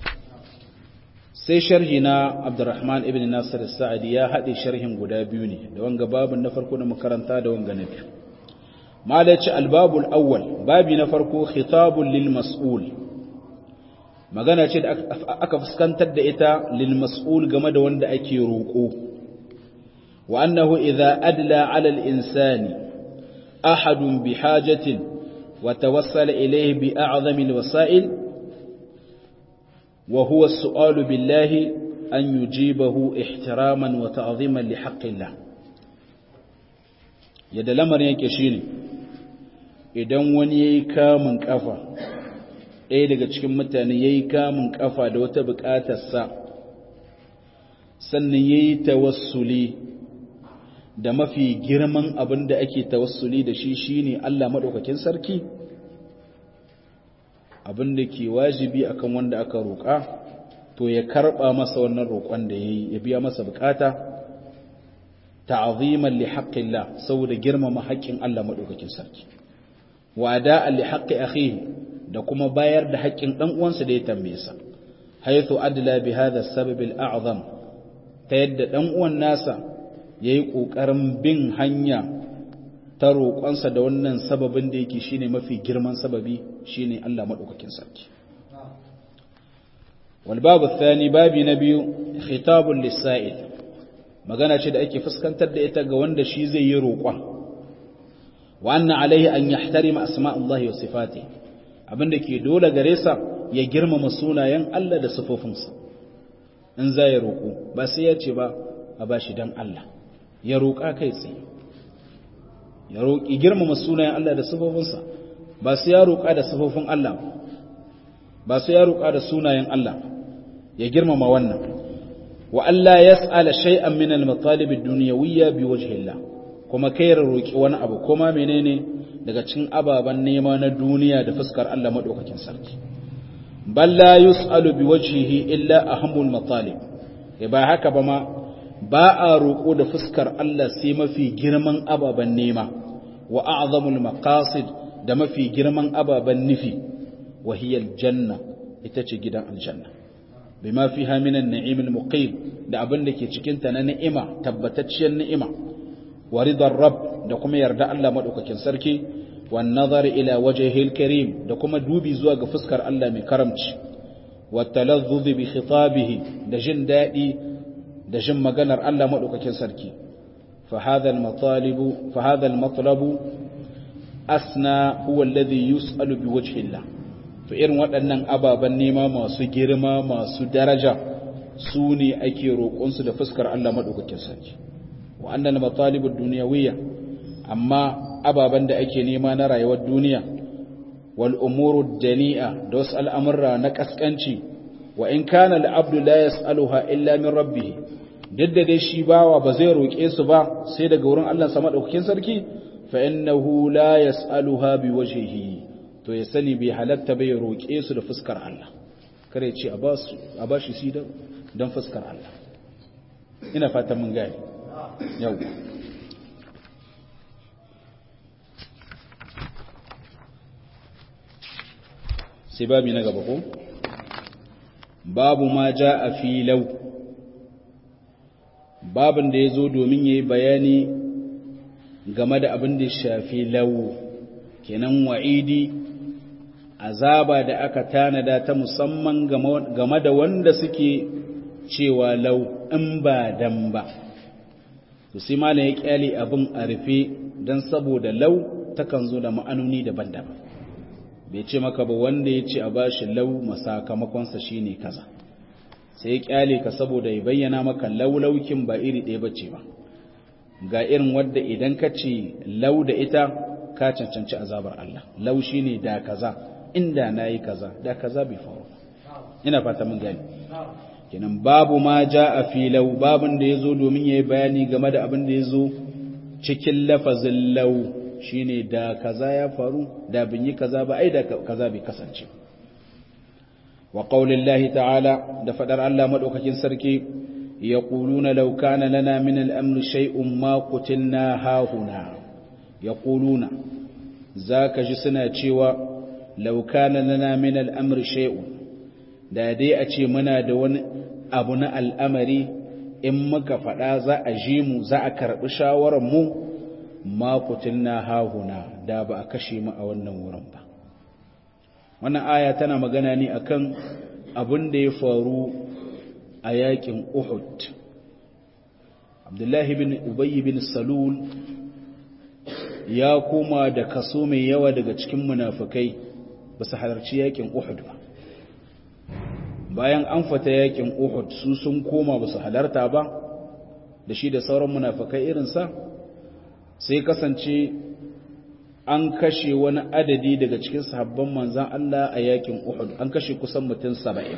sai sharhi na Abdurrahman ibn Nasir as-Sa'di ya hade sharhin guda biyu ne da wanga babun na farko na makaranta da wanga na biyu malaci al-babul awwal babi na farko khitabul lil mas'ul magana ce da aka fuskantar da ita lil mas'ul game da wanda ake roƙo wa annahu idza adla 'ala al-insani ahadun bi hajatin wa tawassala ilayhi bi a'zami al-wasa'il wa huwa as-su'alu billahi an yujibahu ihtiraman wa ta'ziman li haqqillah yadda lamarin yake shine idan wani yayi kamun kafa ɗaya daga cikin mutane ya yi kamun ƙafa da wata buƙatarsa sannan ya yi tawassuli da mafi girman abin da ake tawassuli da shi shi ne Allah maɗaukakin sarki abin da ke wajibi akan wanda aka roƙa to ya karɓa masa wannan roƙon da ya yi ya biya masa buƙata ta'aziman li haqqillah saboda girmama haƙƙin Allah maɗaukakin sarki wa da'an li haqqi akhihi da kuma bayar da haƙƙin ɗan uwansa da ya tambaye sa haythu adla bi hadha sabab al-a'zam ta yadda ɗan uwan nasa yayi kokarin bin hanya ta roƙonsa da wannan sababin da yake shine mafi girman sababi shine Allah madaukakin sarki wal babu thani babi na biyu khitabul lisa'il magana ce da ake fuskantar da ita ga wanda shi zai yi roƙon wa anna alaihi an yahtarima asma'ullahi wa sifatihi abinda ke dole gare sa ya girmama sunayen Allah da sifofinsa in za ya roƙo ba sai ya ce ba a ba shi don Allah ya roƙa kai tsaye ya roƙi girmama sunayen Allah da sifofinsa ba sai ya roƙa da sifofin Allah ba sai ya roƙa da sunayen Allah ya girmama wannan wa Allah yas'ala shay'an min al-matalib ad-dunyawiyya bi wajhi Allah kuma kai roƙi wani abu kuma menene daga cikin ababen nema na duniya da fuskar Allah maɗaukakin sarki balla yus'alu bi wajhihi illa ahammul matalib ya ba haka ba ma ba a roƙo da fuskar Allah sai mafi girman ababen nema wa a'zamul maqasid da mafi girman ababen nufi wa hiya aljanna ita ce gidan aljanna bima fiha min an-na'im al-muqim da abin da ke cikin ta na ni'ima tabbatacciyar ni'ima wa ridar rabb da kuma yarda Allah madaukakin sarki wan nazar ila wajhihil karim da kuma dubi zuwa ga fuskar Allah mai karamci wa talazzuz bi khitabihi da jin dadi da jin maganar Allah madaukakin sarki fa hadha al matalib fa hadha al matlab asna huwa alladhi yus'alu bi wajhi Allah to irin waɗannan ababan nema masu girma masu daraja su ne ake roƙonsu da fuskar Allah madaukakin sarki wa annal matalib ad-dunyawiyya amma ababen da ake nema na rayuwar duniya wal umuru dani'a da wasu al'amurra na kaskanci wa in kana al'abdu la yas'aluha illa min rabbih duk da dai shi bawa ba zai roƙe su ba sai daga wurin Allah sama ɗaukakin sarki fa innahu la yas'aluha bi wajhihi to ya sani bai halatta bai roƙe su da fuskar Allah kare ce a ba su a ba shi sidan don fuskar Allah ina fatan mun gane yau sai babi na gaba ko babu ma ja a filau babin da ya zo domin ya yi bayani game da abin da shafi lau kenan wa'idi azaba da aka tanada ta musamman game da wanda suke cewa lau in ba dan ba to sai malam ya kyale abin a rufe don saboda lau takan zo da ma'anoni daban-daban bai ce maka ba wanda ya ce a bashi lau masakamakonsa shine kaza sai ya kyale ka saboda ya bayyana maka laulaukin ba iri ɗaya bace ba ga irin wadda idan ka ce lau da ita ka cancanci azabar Allah lau shine da kaza inda nayi kaza da kaza bai faru ina fata mun gani kenan babu ma ja a filau babin da yazo domin yayi bayani game da abin da yazo cikin lafazin lau shine da kaza ya faru da bin yi kaza ba ai da kaza bai kasance wa qaulillahi ta'ala da fadar Allah madaukakin sarki yaquluna law kana lana min al-amri shay'un ma qutilna hahuna yaquluna zaka ji suna cewa law kana lana min al-amri shay'un da dai a ce muna da wani abu na al'amari in muka faɗa za a ji mu za a karɓi shawarar mu makutin na hahuna da ba a kashe mu a wannan wurin ba wannan aya tana magana ne akan abin da ya faru a yakin uhud abdullahi bin ubayy bin salul ya koma da kaso mai yawa daga cikin munafukai ba su halarci yakin uhud ba bayan an fata yakin uhud su sun koma ba su halarta ba da shi da sauran munafukai irinsa sai kasance an kashe wani adadi daga cikin sahabban manzan Allah a yakin Uhud an kashe kusan mutum saba'in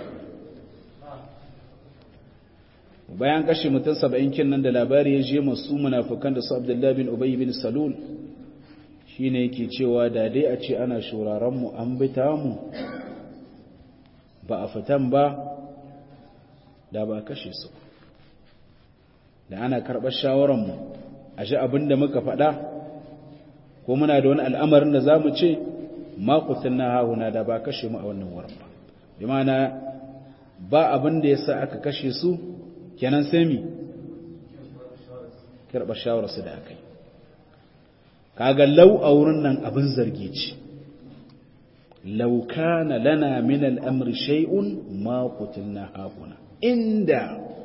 bayan kashe mutum saba'in kin nan da labari ya je masu munafukan da su Abdullahi bin Ubay bin Salul shine yake cewa da dai a ce ana shuraren mu an bita mu ba a fitan ba da ba kashe su da ana karɓar shawaran mu a ji abin da muka faɗa ko muna da wani al'amarin da za mu ce makutun na hahuna da ba kashe mu a wannan wurin ba bi mana ba abin da ya sa aka kashe su kenan sai mi karɓar shawararsu da aka yi kaga lau a wurin nan abin zargi ce lau kana lana min al'amri shay'un makutun na hahuna inda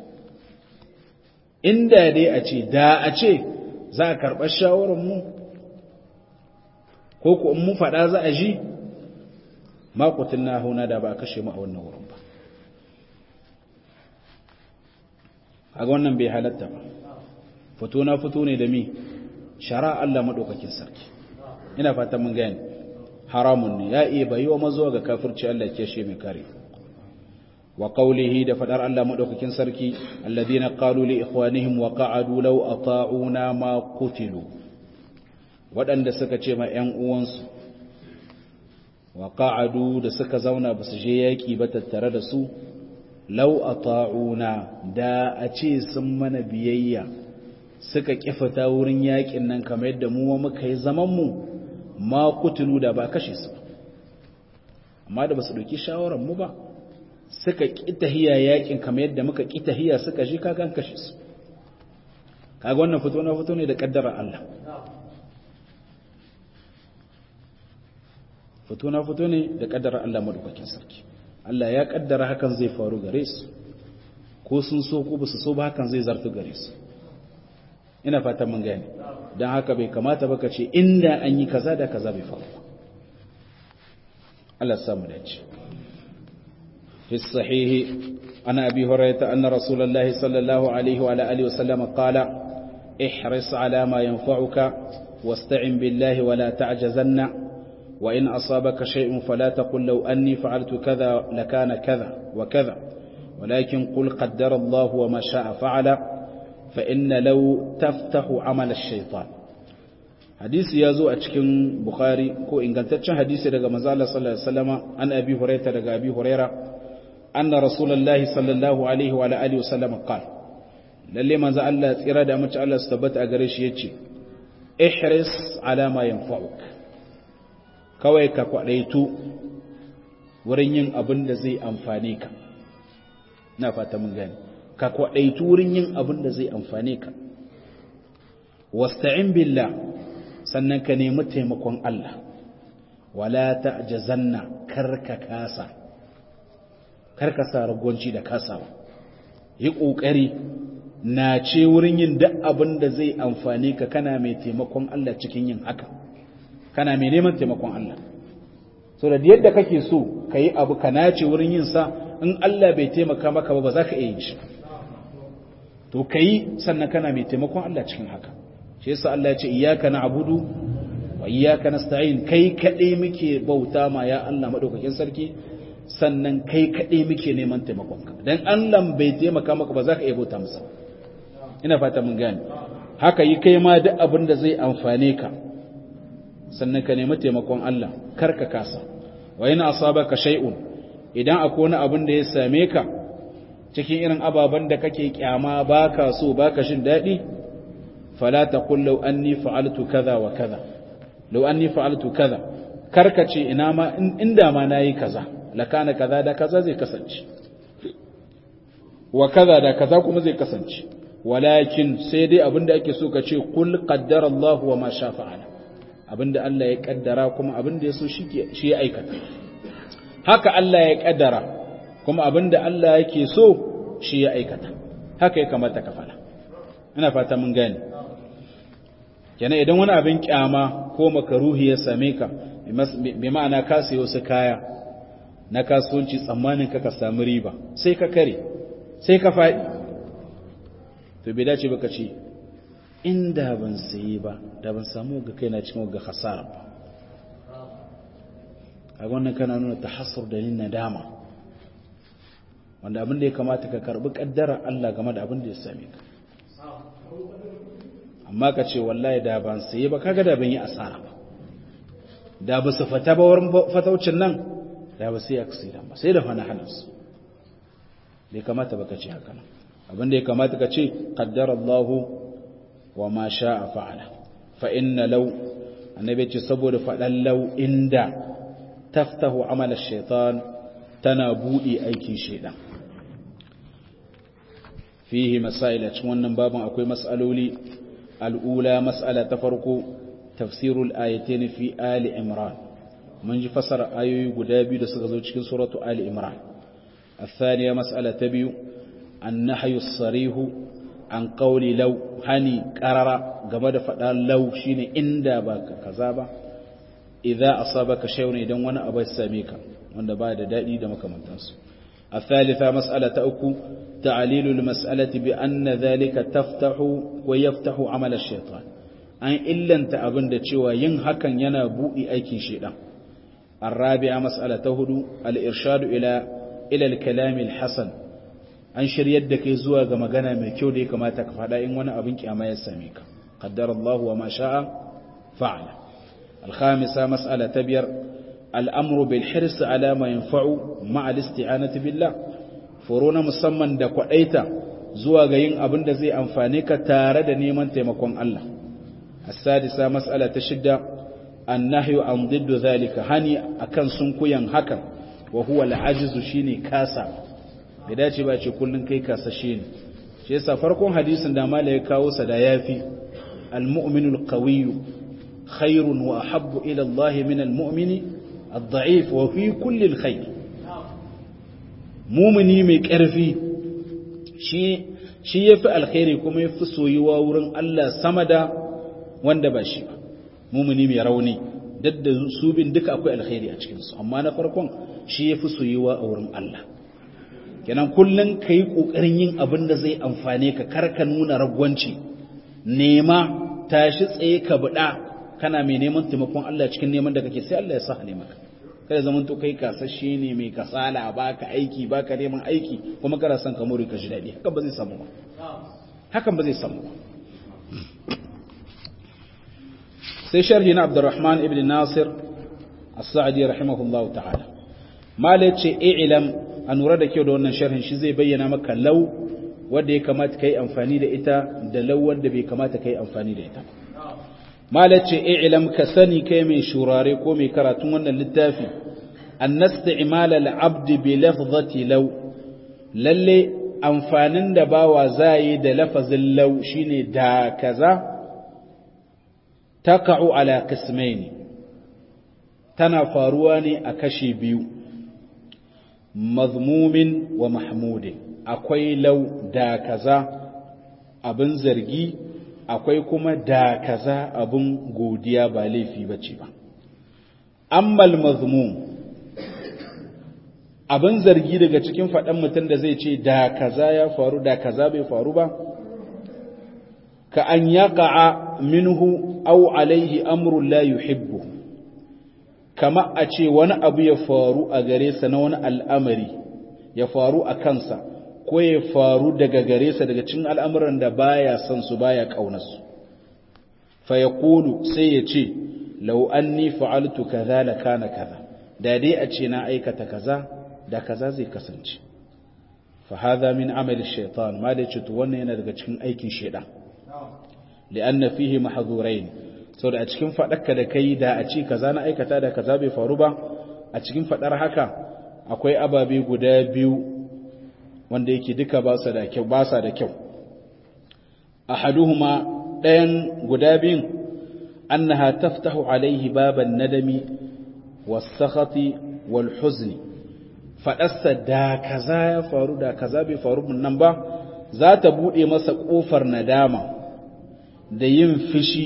inda dai a ce da a ce za a karɓar shawararmu ko ku in mu faɗa za a ji makutin na hauna da ba a kashe mu a wannan wurin ba a wannan bai halatta ba fito na fito ne da mi shara Allah maɗaukakin sarki ina fatan mun gani haramun ne ya iya bayi wa mazuwa ga kafirci Allah ke shi mai kare wa qawlihi da fadar Allah madaukakin sarki alladhina qalu li ikhwanihim wa qa'adu law ata'una ma qutilu wadanda suka ce ma ƴan uwansu wa qa'adu da suka zauna basu je yaki ba tattare da su law ata'una da a ce sun mana biyayya suka kifata wurin yakin nan kamar yadda mu muka yi zaman mu ma qutilu da ba kashe su amma da basu dauki shawaran mu ba suka ƙitahiya yakin kamar yadda muka ƙitahiya suka ji kagan kashe su kaga wannan fito na fito ne da ƙaddarar Allah fito na fito ne da ƙaddarar Allah madaukakin sarki Allah ya ƙaddara hakan zai faru gare su ko sun so ko basu so ba hakan zai zartu gare su ina fatan mun gane don haka bai kamata ba ka ce inda an yi kaza da kaza bai faru Allah samu dace في الصحيح عن أبي هريرة أن رسول الله صلى الله عليه وعلى آله وسلم قال احرص على ما ينفعك واستعن بالله ولا تعجزن وإن أصابك شيء فلا تقل لو أني فعلت كذا لكان كذا وكذا ولكن قل قدر الله وما شاء فعل fa inna law taftahu amal ash-shaytan hadisi ya zo a cikin bukhari ko ingantaccen hadisi daga manzo Allah sallallahu alaihi wasallama an abi hurairah daga abi hurairah anna rasulullahi sallallahu alaihi wa alihi wasallam qala lalle manzo Allah tsira da mace Allah su tabbata a gare shi yace ihris ala ma yanfa'uk kawai ka kwadaitu wurin yin abin da zai amfane ka na fata mun gani ka kwadaitu wurin yin abin da zai amfane ka wasta'in billah sannan ka nemi taimakon Allah wala ta'jazanna karka kasa karka sa ragwanci da kasawa yi kokari na ce wurin yin duk abin da zai amfane ka kana mai taimakon Allah cikin yin haka kana mai neman taimakon Allah so da yadda kake so ka yi abu ka nace wurin yin sa in Allah bai taimaka maka ba ba za ka iya yin shi to ka yi sannan kana mai taimakon Allah cikin haka shi yasa Allah ya ce iyyaka na'budu wa iyyaka nasta'in kai kadai muke bauta ma ya Allah madaukakin sarki sannan kai kadai muke neman taimakon ka dan Allah bai taimaka maka ba za ka iya bauta masa ina fata mun gane haka yi kai ma duk abin da zai amfane ka sannan ka nemi taimakon Allah kar ka kasa wa yana asabaka shay'un idan akwai wani abin da ya same ka cikin irin ababen da kake kyama baka so baka shin dadi fala taqul law anni fa'altu kaza wa kaza law anni fa'altu kaza karka ce ina ma inda ma nayi kaza lakana kaza da kaza zai kasance wa kaza da kaza kuma zai kasance walakin sai dai abinda ake so ka ce kul qaddara Allah wa ma sha fa'ala abinda Allah ya kaddara kuma abinda ya so shi ya aikata haka Allah ya kaddara kuma abinda Allah yake so shi ya aikata haka ya kamata ka fara ina fata mun gane kenan idan wani abin kyama ko makaruhi ya same ka bi ma'ana ka sayo su kaya na kasuwanci tsammanin ka ka samu riba sai ka kare sai ka faɗi to bai dace baka ce inda ban sayi ba da ban samu ga kaina cikin ga hasara ba a wannan kana nuna tahassur da yin nadama wanda abin da ya kamata ka karbi kaddara Allah game da abin da ya same ka amma ka ce wallahi da ban sayi ba kaga da ban yi asara ba da ba su fata ba wurin fataucin nan da ba sai aksidan ba sai da fana halansu bai kamata ba ka ce haka nan abin da ya kamata ka ce qaddara Allahu wa ma sha'a fa'ala fa inna law annabi ce saboda fadan law inda taftahu amala shaitan tana budi aikin shaitan fihi masail a cikin wannan babin akwai mas'aloli al'ula mas'ala ta farko tafsirul ayatain fi ali imran mun ji fasara ayoyi guda biyu da suka zo cikin suratu ali imran الثانية مسألة تبيو النحي الصريح عن قول لو هني قرر قبل فدان لو شيني إندا باك كذابا إذا أصابك شيء إذن وانا أبا الساميك وانا بعد دائي دمك من تنسو الثالثة مسألة أكو تعليل المسألة بأن ذلك تفتح ويفتح عمل الشيطان أن إلا أنت أبن دتشوى ينهكا ينبوئي أيكي شيئا الرابعة مسألة هدو الإرشاد إلى ila al-kalam al-hasan an shiryar da kai zuwa ga magana mai kyau da ya kamata ka faɗa in wani abin kiyama ya same ka qaddara Allah wa ma sha'a fa'ala al-khamisa mas'ala tabiyar al-amru bil hirs ala ma yanfa'u ma'a al-isti'anati billah furuna musamman da kwadaita zuwa ga yin abin da zai amfane ka tare da neman taimakon Allah as-sadisa mas'ala ta shidda an-nahyu an diddu zalika hani akan sunkuyan hakan wa huwa al'ajizu shine kasa bai dace ba ce kullun kai kasashe ne shi yasa farkon hadisin da mala ya kawo sa da yafi al-mu'minul qawiyyu khairun wa ahabbu ila Allah min al-mu'mini ad-da'if wa fi kulli al-khair mu'mini mai karfi shi shi yafi alkhairi kuma yafi soyuwa wurin Allah sama da wanda ba shi ba mu'mini mai rauni dadda su bin duka akwai alkhairi a cikinsu amma na farkon shi ya fi soyuwa a wurin Allah kenan kullum ka yi ƙoƙarin yin abin da zai amfane ka karka nuna ragwanci nema tashi tsaye ka buɗa kana mai neman taimakon Allah cikin neman da kake sai Allah ya sa ne maka kada zaman to kai kasashe ne mai kasala baka aiki baka neman aiki kuma kana son ka more ka ji daɗi haka ba zai samu ba hakan ba zai samu ba sai sharhi na abdurrahman ibn nasir as-sa'di rahimahullah ta'ala mala ce i'lam an lura da kyau da wannan sharhin shi zai bayyana maka law wanda ya kamata kai amfani da ita da law wanda bai kamata kai amfani da ita mala ce i'lam ka sani kai mai shurare ko mai karatun wannan littafi an nasti'mal al-abd bi lafzati law lalle amfanin da bawa zai da lafazin law shine da kaza taka'u ala qismaini tana faruwa ne a kashe biyu mazmumin wa mahmudin akwai lau da kaza abin zargi akwai kuma da kaza abin godiya ba laifi bace ba ammal mazmum abin zargi daga cikin faɗan mutum da zai ce da kaza ya faru da kaza bai faru ba ka an yaƙa'a minhu au alaihi amrun la yuhibbu kama a ce wani abu ya faru a gare sa na wani al'amari ya faru a kansa ko ya faru daga gare sa daga cikin al'amuran da baya son su baya ƙaunarsu fa ya sai ya ce lau anni fa'altu kaza la kana kaza da dai a ce na aikata kaza da kaza zai kasance fa hadha min amali shaitan ma da ce to wannan yana daga cikin aikin shaitan li'anna fihi mahdhurain so da a cikin fadarka da kai da a ce kaza na aikata da kaza bai faru ba a cikin fadar haka akwai ababe guda biyu wanda yake duka ba su da kyau ba sa da kyau ahaduhuma ɗayan guda biyun annaha taftahu alaihi baban nadami was-sakhati wal-huzni fadarsa da kaza ya faru da kaza bai faru nan ba za ta bude masa kofar nadama da yin fishi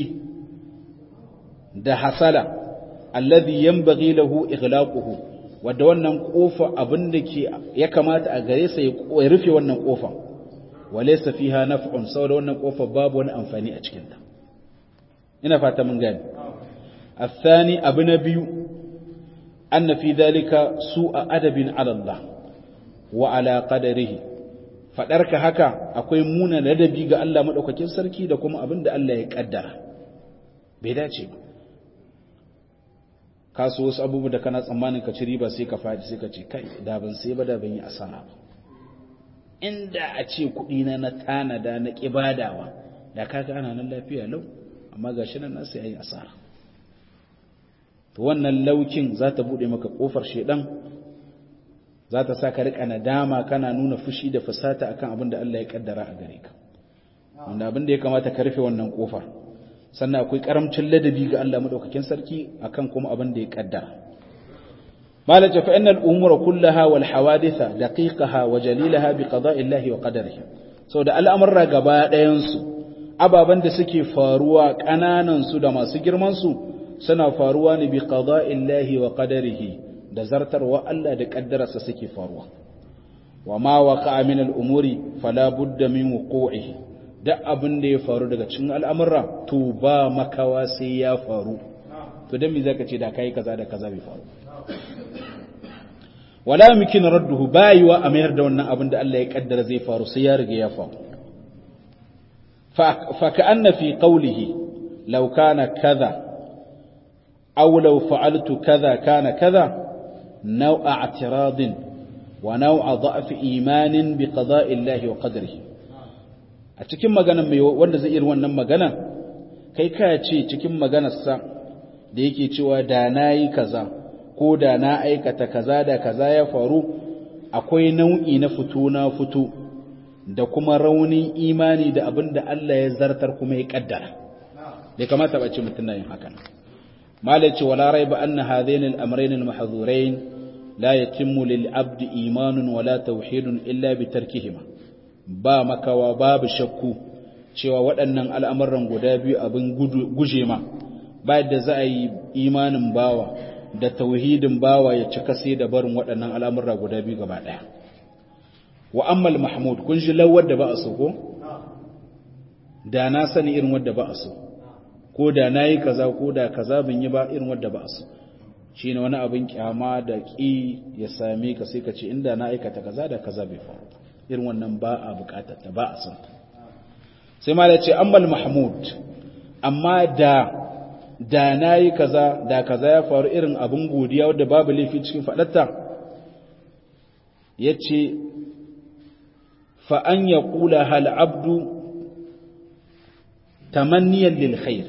da hasala alladhi yanbaghi lahu ighlaquhu wanda wannan kofa abin da ke ya kamata a gare sa ya rufe wannan kofa walaysa fiha naf'un saboda wannan kofa babu wani amfani a cikin ta ina fata mun gane الثاني abu na biyu anna fi dhalika su'a adabin ala Allah wa ala qadarihi faɗarka haka akwai muna ladabi ga Allah maɗaukakin sarki da kuma abin da Allah ya ƙaddara bai dace ba ka so wasu abubuwa da kana tsammanin ka ci riba sai ka faɗi sai ka ce kai da ban sai ba da ban yi asara ba inda a ce kuɗi na na tanada na ƙibadawa da kaga ana nan lafiya lau amma ga shi nan nasu yayi asara to wannan laukin za ta buɗe maka ƙofar shedan za ta sa ka riƙa nadama kana nuna fushi da fusata akan abin da Allah ya kaddara a gare ka wanda abin da ya kamata ka rufe wannan kofar sannan akwai karamcin ladabi ga Allah madaukakin sarki akan kuma abin da ya kaddara malaja fa innal umura kullaha wal hawaditha daqiqaha wa jalilaha bi qada'i Allah wa qadarihi saboda al'amurra gaba ɗayan su ababan da suke faruwa kananan su da masu girman su suna faruwa ne bi qada'i Allah wa qadarihi da zartarwa Allah da ƙaddararsa suke faruwa wa ma waqa min al-umuri fala budda min wuqu'ihi duk abin da ya faru daga cikin al'amura to ba makawa sai ya faru to dan me zaka ce da kai kaza da kaza bai faru wala yumkin radduhu bayiwa a mayar da wannan abin da Allah ya kaddara zai faru sai ya riga ya faru fa ka'anna fi qawlihi law kana kaza aw law fa'altu kaza kana kaza نوع اعتراض ونوع ضعف إيمان بقضاء الله وقدره a cikin maganan mai wanda zai irin wannan magana kai ka ce cikin maganarsa da yake cewa da na yi kaza ko da na aikata kaza da kaza ya faru akwai nau'i na fito na fito da kuma raunin imani da abin da Allah ya zartar kuma ya kaddara bai kamata ba ce mutum na yin hakan malaci wala raiba anna hadain al-amrayn al-mahdhurain la yatimmu lil abdi imanun wala tauhidun illa bi tarkihima ba makawa babu shakku cewa waɗannan al'amuran guda biyu abin guje ma ba yadda za a yi imanin bawa da tauhidin bawa ya cika sai da barin waɗannan al'amura guda biyu gaba ɗaya wa ammal mahmud kun ji lawar da ba a so ko da na sani irin wadda ba a so ko da na yi kaza ko da kaza bin yi ba irin wadda ba a so shi ne wani abin kyama da ƙi ya same ka sai ka ce inda na aikata kaza da kaza bai faru irin wannan ba a bukatar ta ba a son ta sai ma da ce ammal mahmud amma da da nayi kaza da kaza ya faru irin abin godiya wanda babu laifi cikin fadatta yace fa an yaqula hal abdu tamanniyan lil khair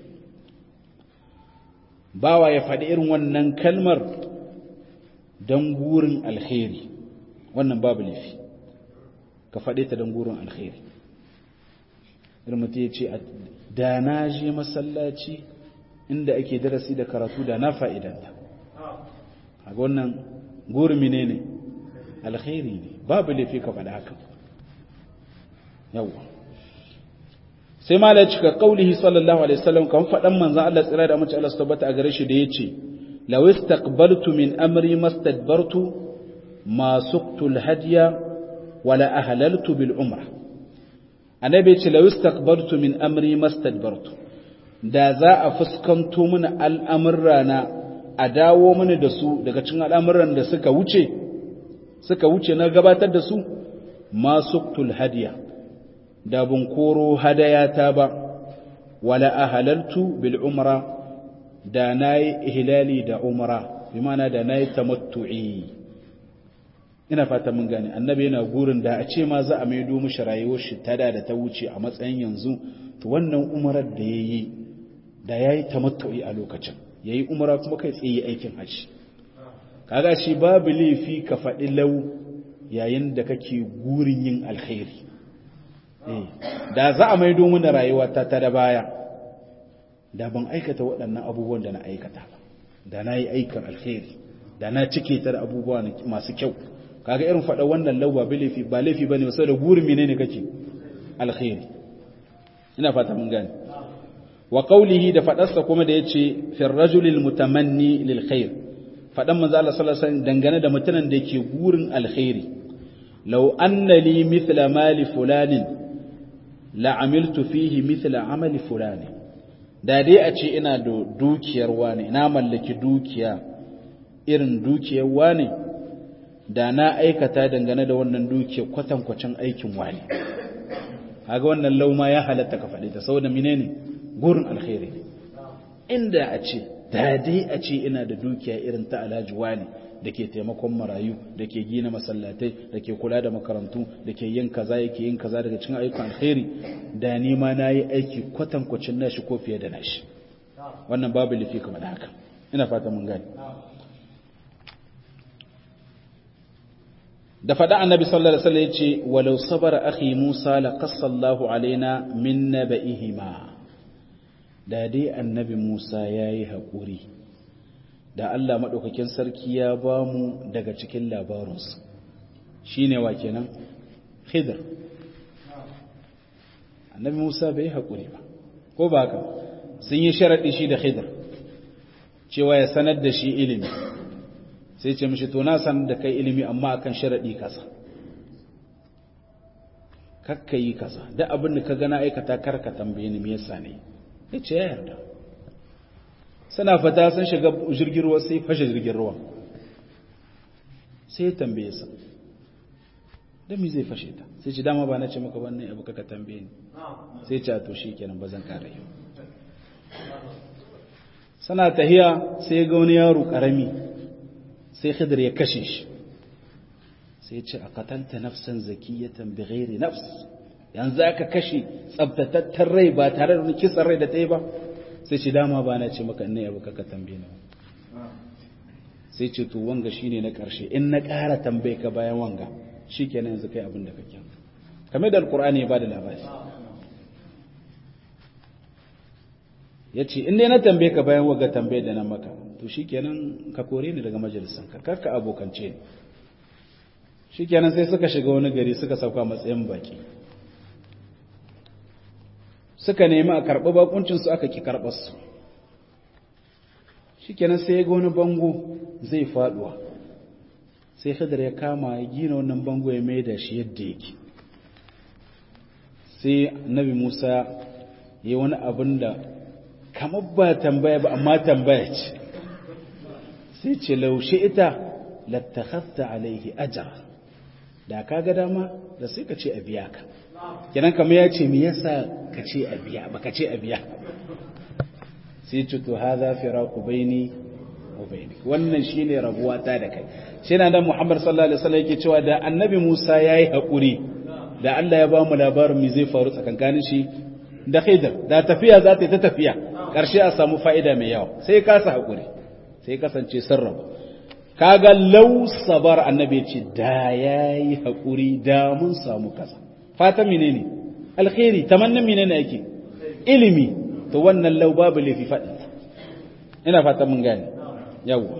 bawa ya faɗi irin wannan kalmar don gurin alkhairi wannan babu laifi ka faɗe ta don gurin alkhairi irin mutum ya ce da na je masallaci inda ake darasi da karatu da na fa'idanta a wannan gurin mine ne alkhairi ne babu laifi ka faɗi haka yawwa sai ma la cika kaulihi sallallahu alaihi wasallam kan faɗan manzon Allah tsira da mace Allah su tabbata a gare shi da yace law istaqbaltu min amri mastadbartu ma suqtu alhadiya wala ahlaltu bil umra annabi yace law istaqbaltu min amri mastadbartu da za a fuskanto mana al'amurrana a dawo mana da su daga cikin al'amuran da suka wuce suka wuce na gabatar da su ma suqtu alhadiya da bun koro hadayata ba wala ahalaltu bil umra da nayi ihlali da umra bi ma'ana da nayi tamattu'i ina fata mun gane annabi yana gurin da a ce ma za a maido mishi rayuwar shi tada da ta wuce a matsayin yanzu to wannan umrar da yayi da yayi tamattu'i a lokacin yayi umra kuma kai tsaye aikin haji kaga shi babu laifi ka faɗi lau yayin da kake gurin yin alkhairi da za a maido mana rayuwa ta ta da baya da ban aikata waɗannan abubuwan da na aikata ba da na yi aikin alkhairi da na cike ta da abubuwa masu kyau kaga irin faɗa wannan lauwa ba laifi ba laifi bane sai da gurin menene kake alkhairi ina fata mun gane wa qawlihi da faɗarsa kuma da yace fir rajulil mutamanni lil khair faɗan manzo Allah sallallahu alaihi wasallam dangane da mutanen da yake gurin alkhairi law anna li mithla mali fulanin la'amiltu fihi mithla amali fulani da dai a ce ina da dukiyar wani na mallaki dukiya irin dukiyar wani da na aikata dangane da wannan dukiyar kwatankwacin aikin wani kaga wannan lauma ya halatta ka faɗi ta saboda menene gurin alkhairi inda a ce da dai a ce ina da dukiya irin ta alhaji wani da ke taimakon marayu da ke gina masallatai da ke kula da makarantu da ke yin kaza yake yin kaza daga cikin ayyukan alkhairi da ni ma na yi aiki kwatankwacin nashi ko fiye da nashi wannan babu lifi kamar da haka ina fata mun gani da faɗa annabi sallallahu alaihi wasallam yace walau sabara akhi Musa la qassallahu alaina min naba'ihima da dai annabi Musa yayi haƙuri da Allah maɗaukakin sarki ya ba mu daga cikin labarinsu shi ne wa kenan khidr annabi musa bai haƙuri ba ko ba haka sun yi sharaɗi shi da khidr cewa ya sanar da shi ilimi sai ce mishi to na sanar da kai ilimi amma akan sharaɗi kasa kakka yi kasa da abin da ka gana aikata karka tambaye ni me yasa ne ya ce ya yarda suna fata sun shiga jirgin ruwa sai fashe jirgin ruwa sai ya tambaye sa da mi zai fashe ta sai ci dama ba na ce maka wannan abu kaka tambaye ni sai ce a to shi kenan ba zan kare yau sana tahiya sai ga wani yaro karami sai khidir ya kashe shi sai ce a katanta nafsan zakiyatan bi ghairi nafs yanzu aka kashe tsabtatattar rai ba tare da wani kisan rai da ta yi ba sai ce dama ba na ce maka ne abu kaka tambaye ni sai ce to wanga shine na karshe in na ƙara tambaye ka bayan wanga shikenan yanzu kai abin da kake kamar da alqur'ani ya bada labari yace in dai na tambaye ka bayan wanga tambaye da na maka to shikenan ka kore ni daga majalisan ka karka abokance ni shikenan sai suka shiga wani gari suka sauka matsayin baki suka nemi a karɓi bakuncinsu aka ki karɓarsu shi kenan sai ya ga wani bango zai faɗuwa sai hidar ya kama ya gina wannan bango ya mai da shi yadda yake sai nabi musa ya yi wani abin da kamar ba tambaya ba amma tambaya ce sai ce laushe ita lattakhafta alaihi ajar da ka ga dama da sai ka ce a biya ka kenan kamar ya ce me yasa ka ce a biya ba ka ce a biya sai ce to hadha firaqu baini wa baini wannan shine rabuwa ta da kai shi na dan Muhammad sallallahu alaihi wasallam yake cewa da annabi Musa yayi hakuri da Allah ya ba mu labarin me zai faru tsakankanin shi da Khidr da tafiya za ta yi ta tafiya karshe a samu fa'ida mai yawa sai kasa hakuri sai kasance sirrin kaga law sabar annabi ce da yayi hakuri da mun samu kasa fatan menene alkhairi tamannin menene yake ilimi to wannan law babu lafi fadin ina fatan mun gane yawa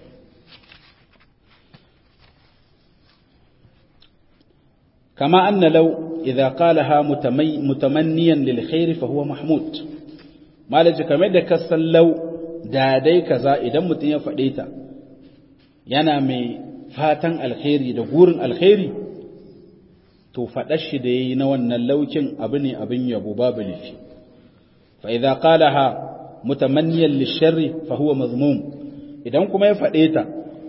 كما أن لو إذا قالها متمي متمنيا للخير فهو محمود ما لجي كما da kasan lau da dai kaza idan mutum ya faɗe ta yana mai fatan alkhairi da gurin alkhairi to faɗar shi da yayi na wannan laukin abu ne abin yabo babu lifi fa idza qalaha mutamanniyan lisharri fa huwa mazmum idan kuma ya faɗe ta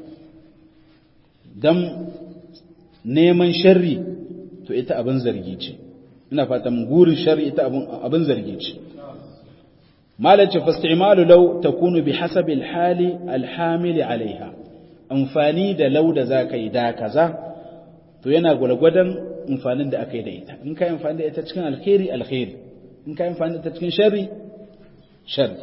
dan neman sharri to ita abin zargi ce ina fata mun gurin sharri ita abin abin zargi ce malace fastimalu law takunu bihasabi alhali alhamili alaiha amfani da law da zaka yi da kaza to yana gulgwadan amfanin da aka yi da ita in kai amfani da ita cikin alkhairi alkhairi in kai amfani da ita cikin sharri sharri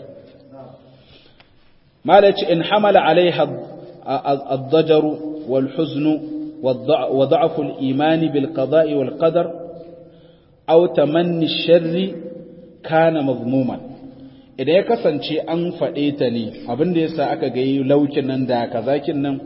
malace in hamala alaiha الضجر والحزن وضعف الإيمان بالقضاء والقدر أو تمني الشر كان مضموما idan ya kasance an faɗe ta ne abin da yasa aka ga laukin nan da kazakin nan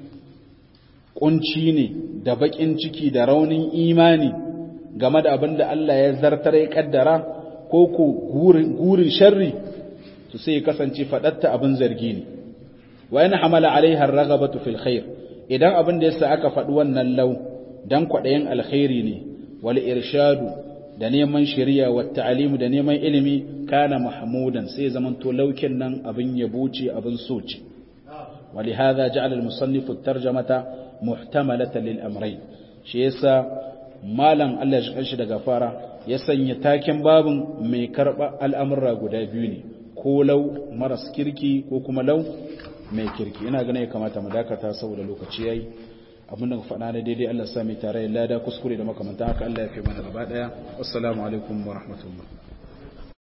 kunci ne da bakin ciki da raunin imani game da abin da Allah ya zartar ya kaddara ko ko gurin sharri to sai ya kasance faɗatta abin zargi ne wa yana hamala alaiha ragabatu fil khair idan abin da yasa aka faɗi wannan lau dan kwaɗayin alkhairi ne wal irshadu da neman shari'a wa ta'alimu da neman ilimi kana mahmudan sai zaman to laukin nan abin yabo ce abin so ce ولهذا جعل المصنف الترجمة محتملة للأمرين shi yasa malam Allah ya shi daga fara ya sanya taken babin mai karba al'amurra guda biyu ne ko lau maras kirki ko kuma lau mai kirki ina ganin ya kamata mu dakata saboda lokaci yayi abin da faɗa na daidai Allah sami tare lada kuskure da makamanta haka Allah ya fi mana gaba daya assalamu alaikum wa rahmatullah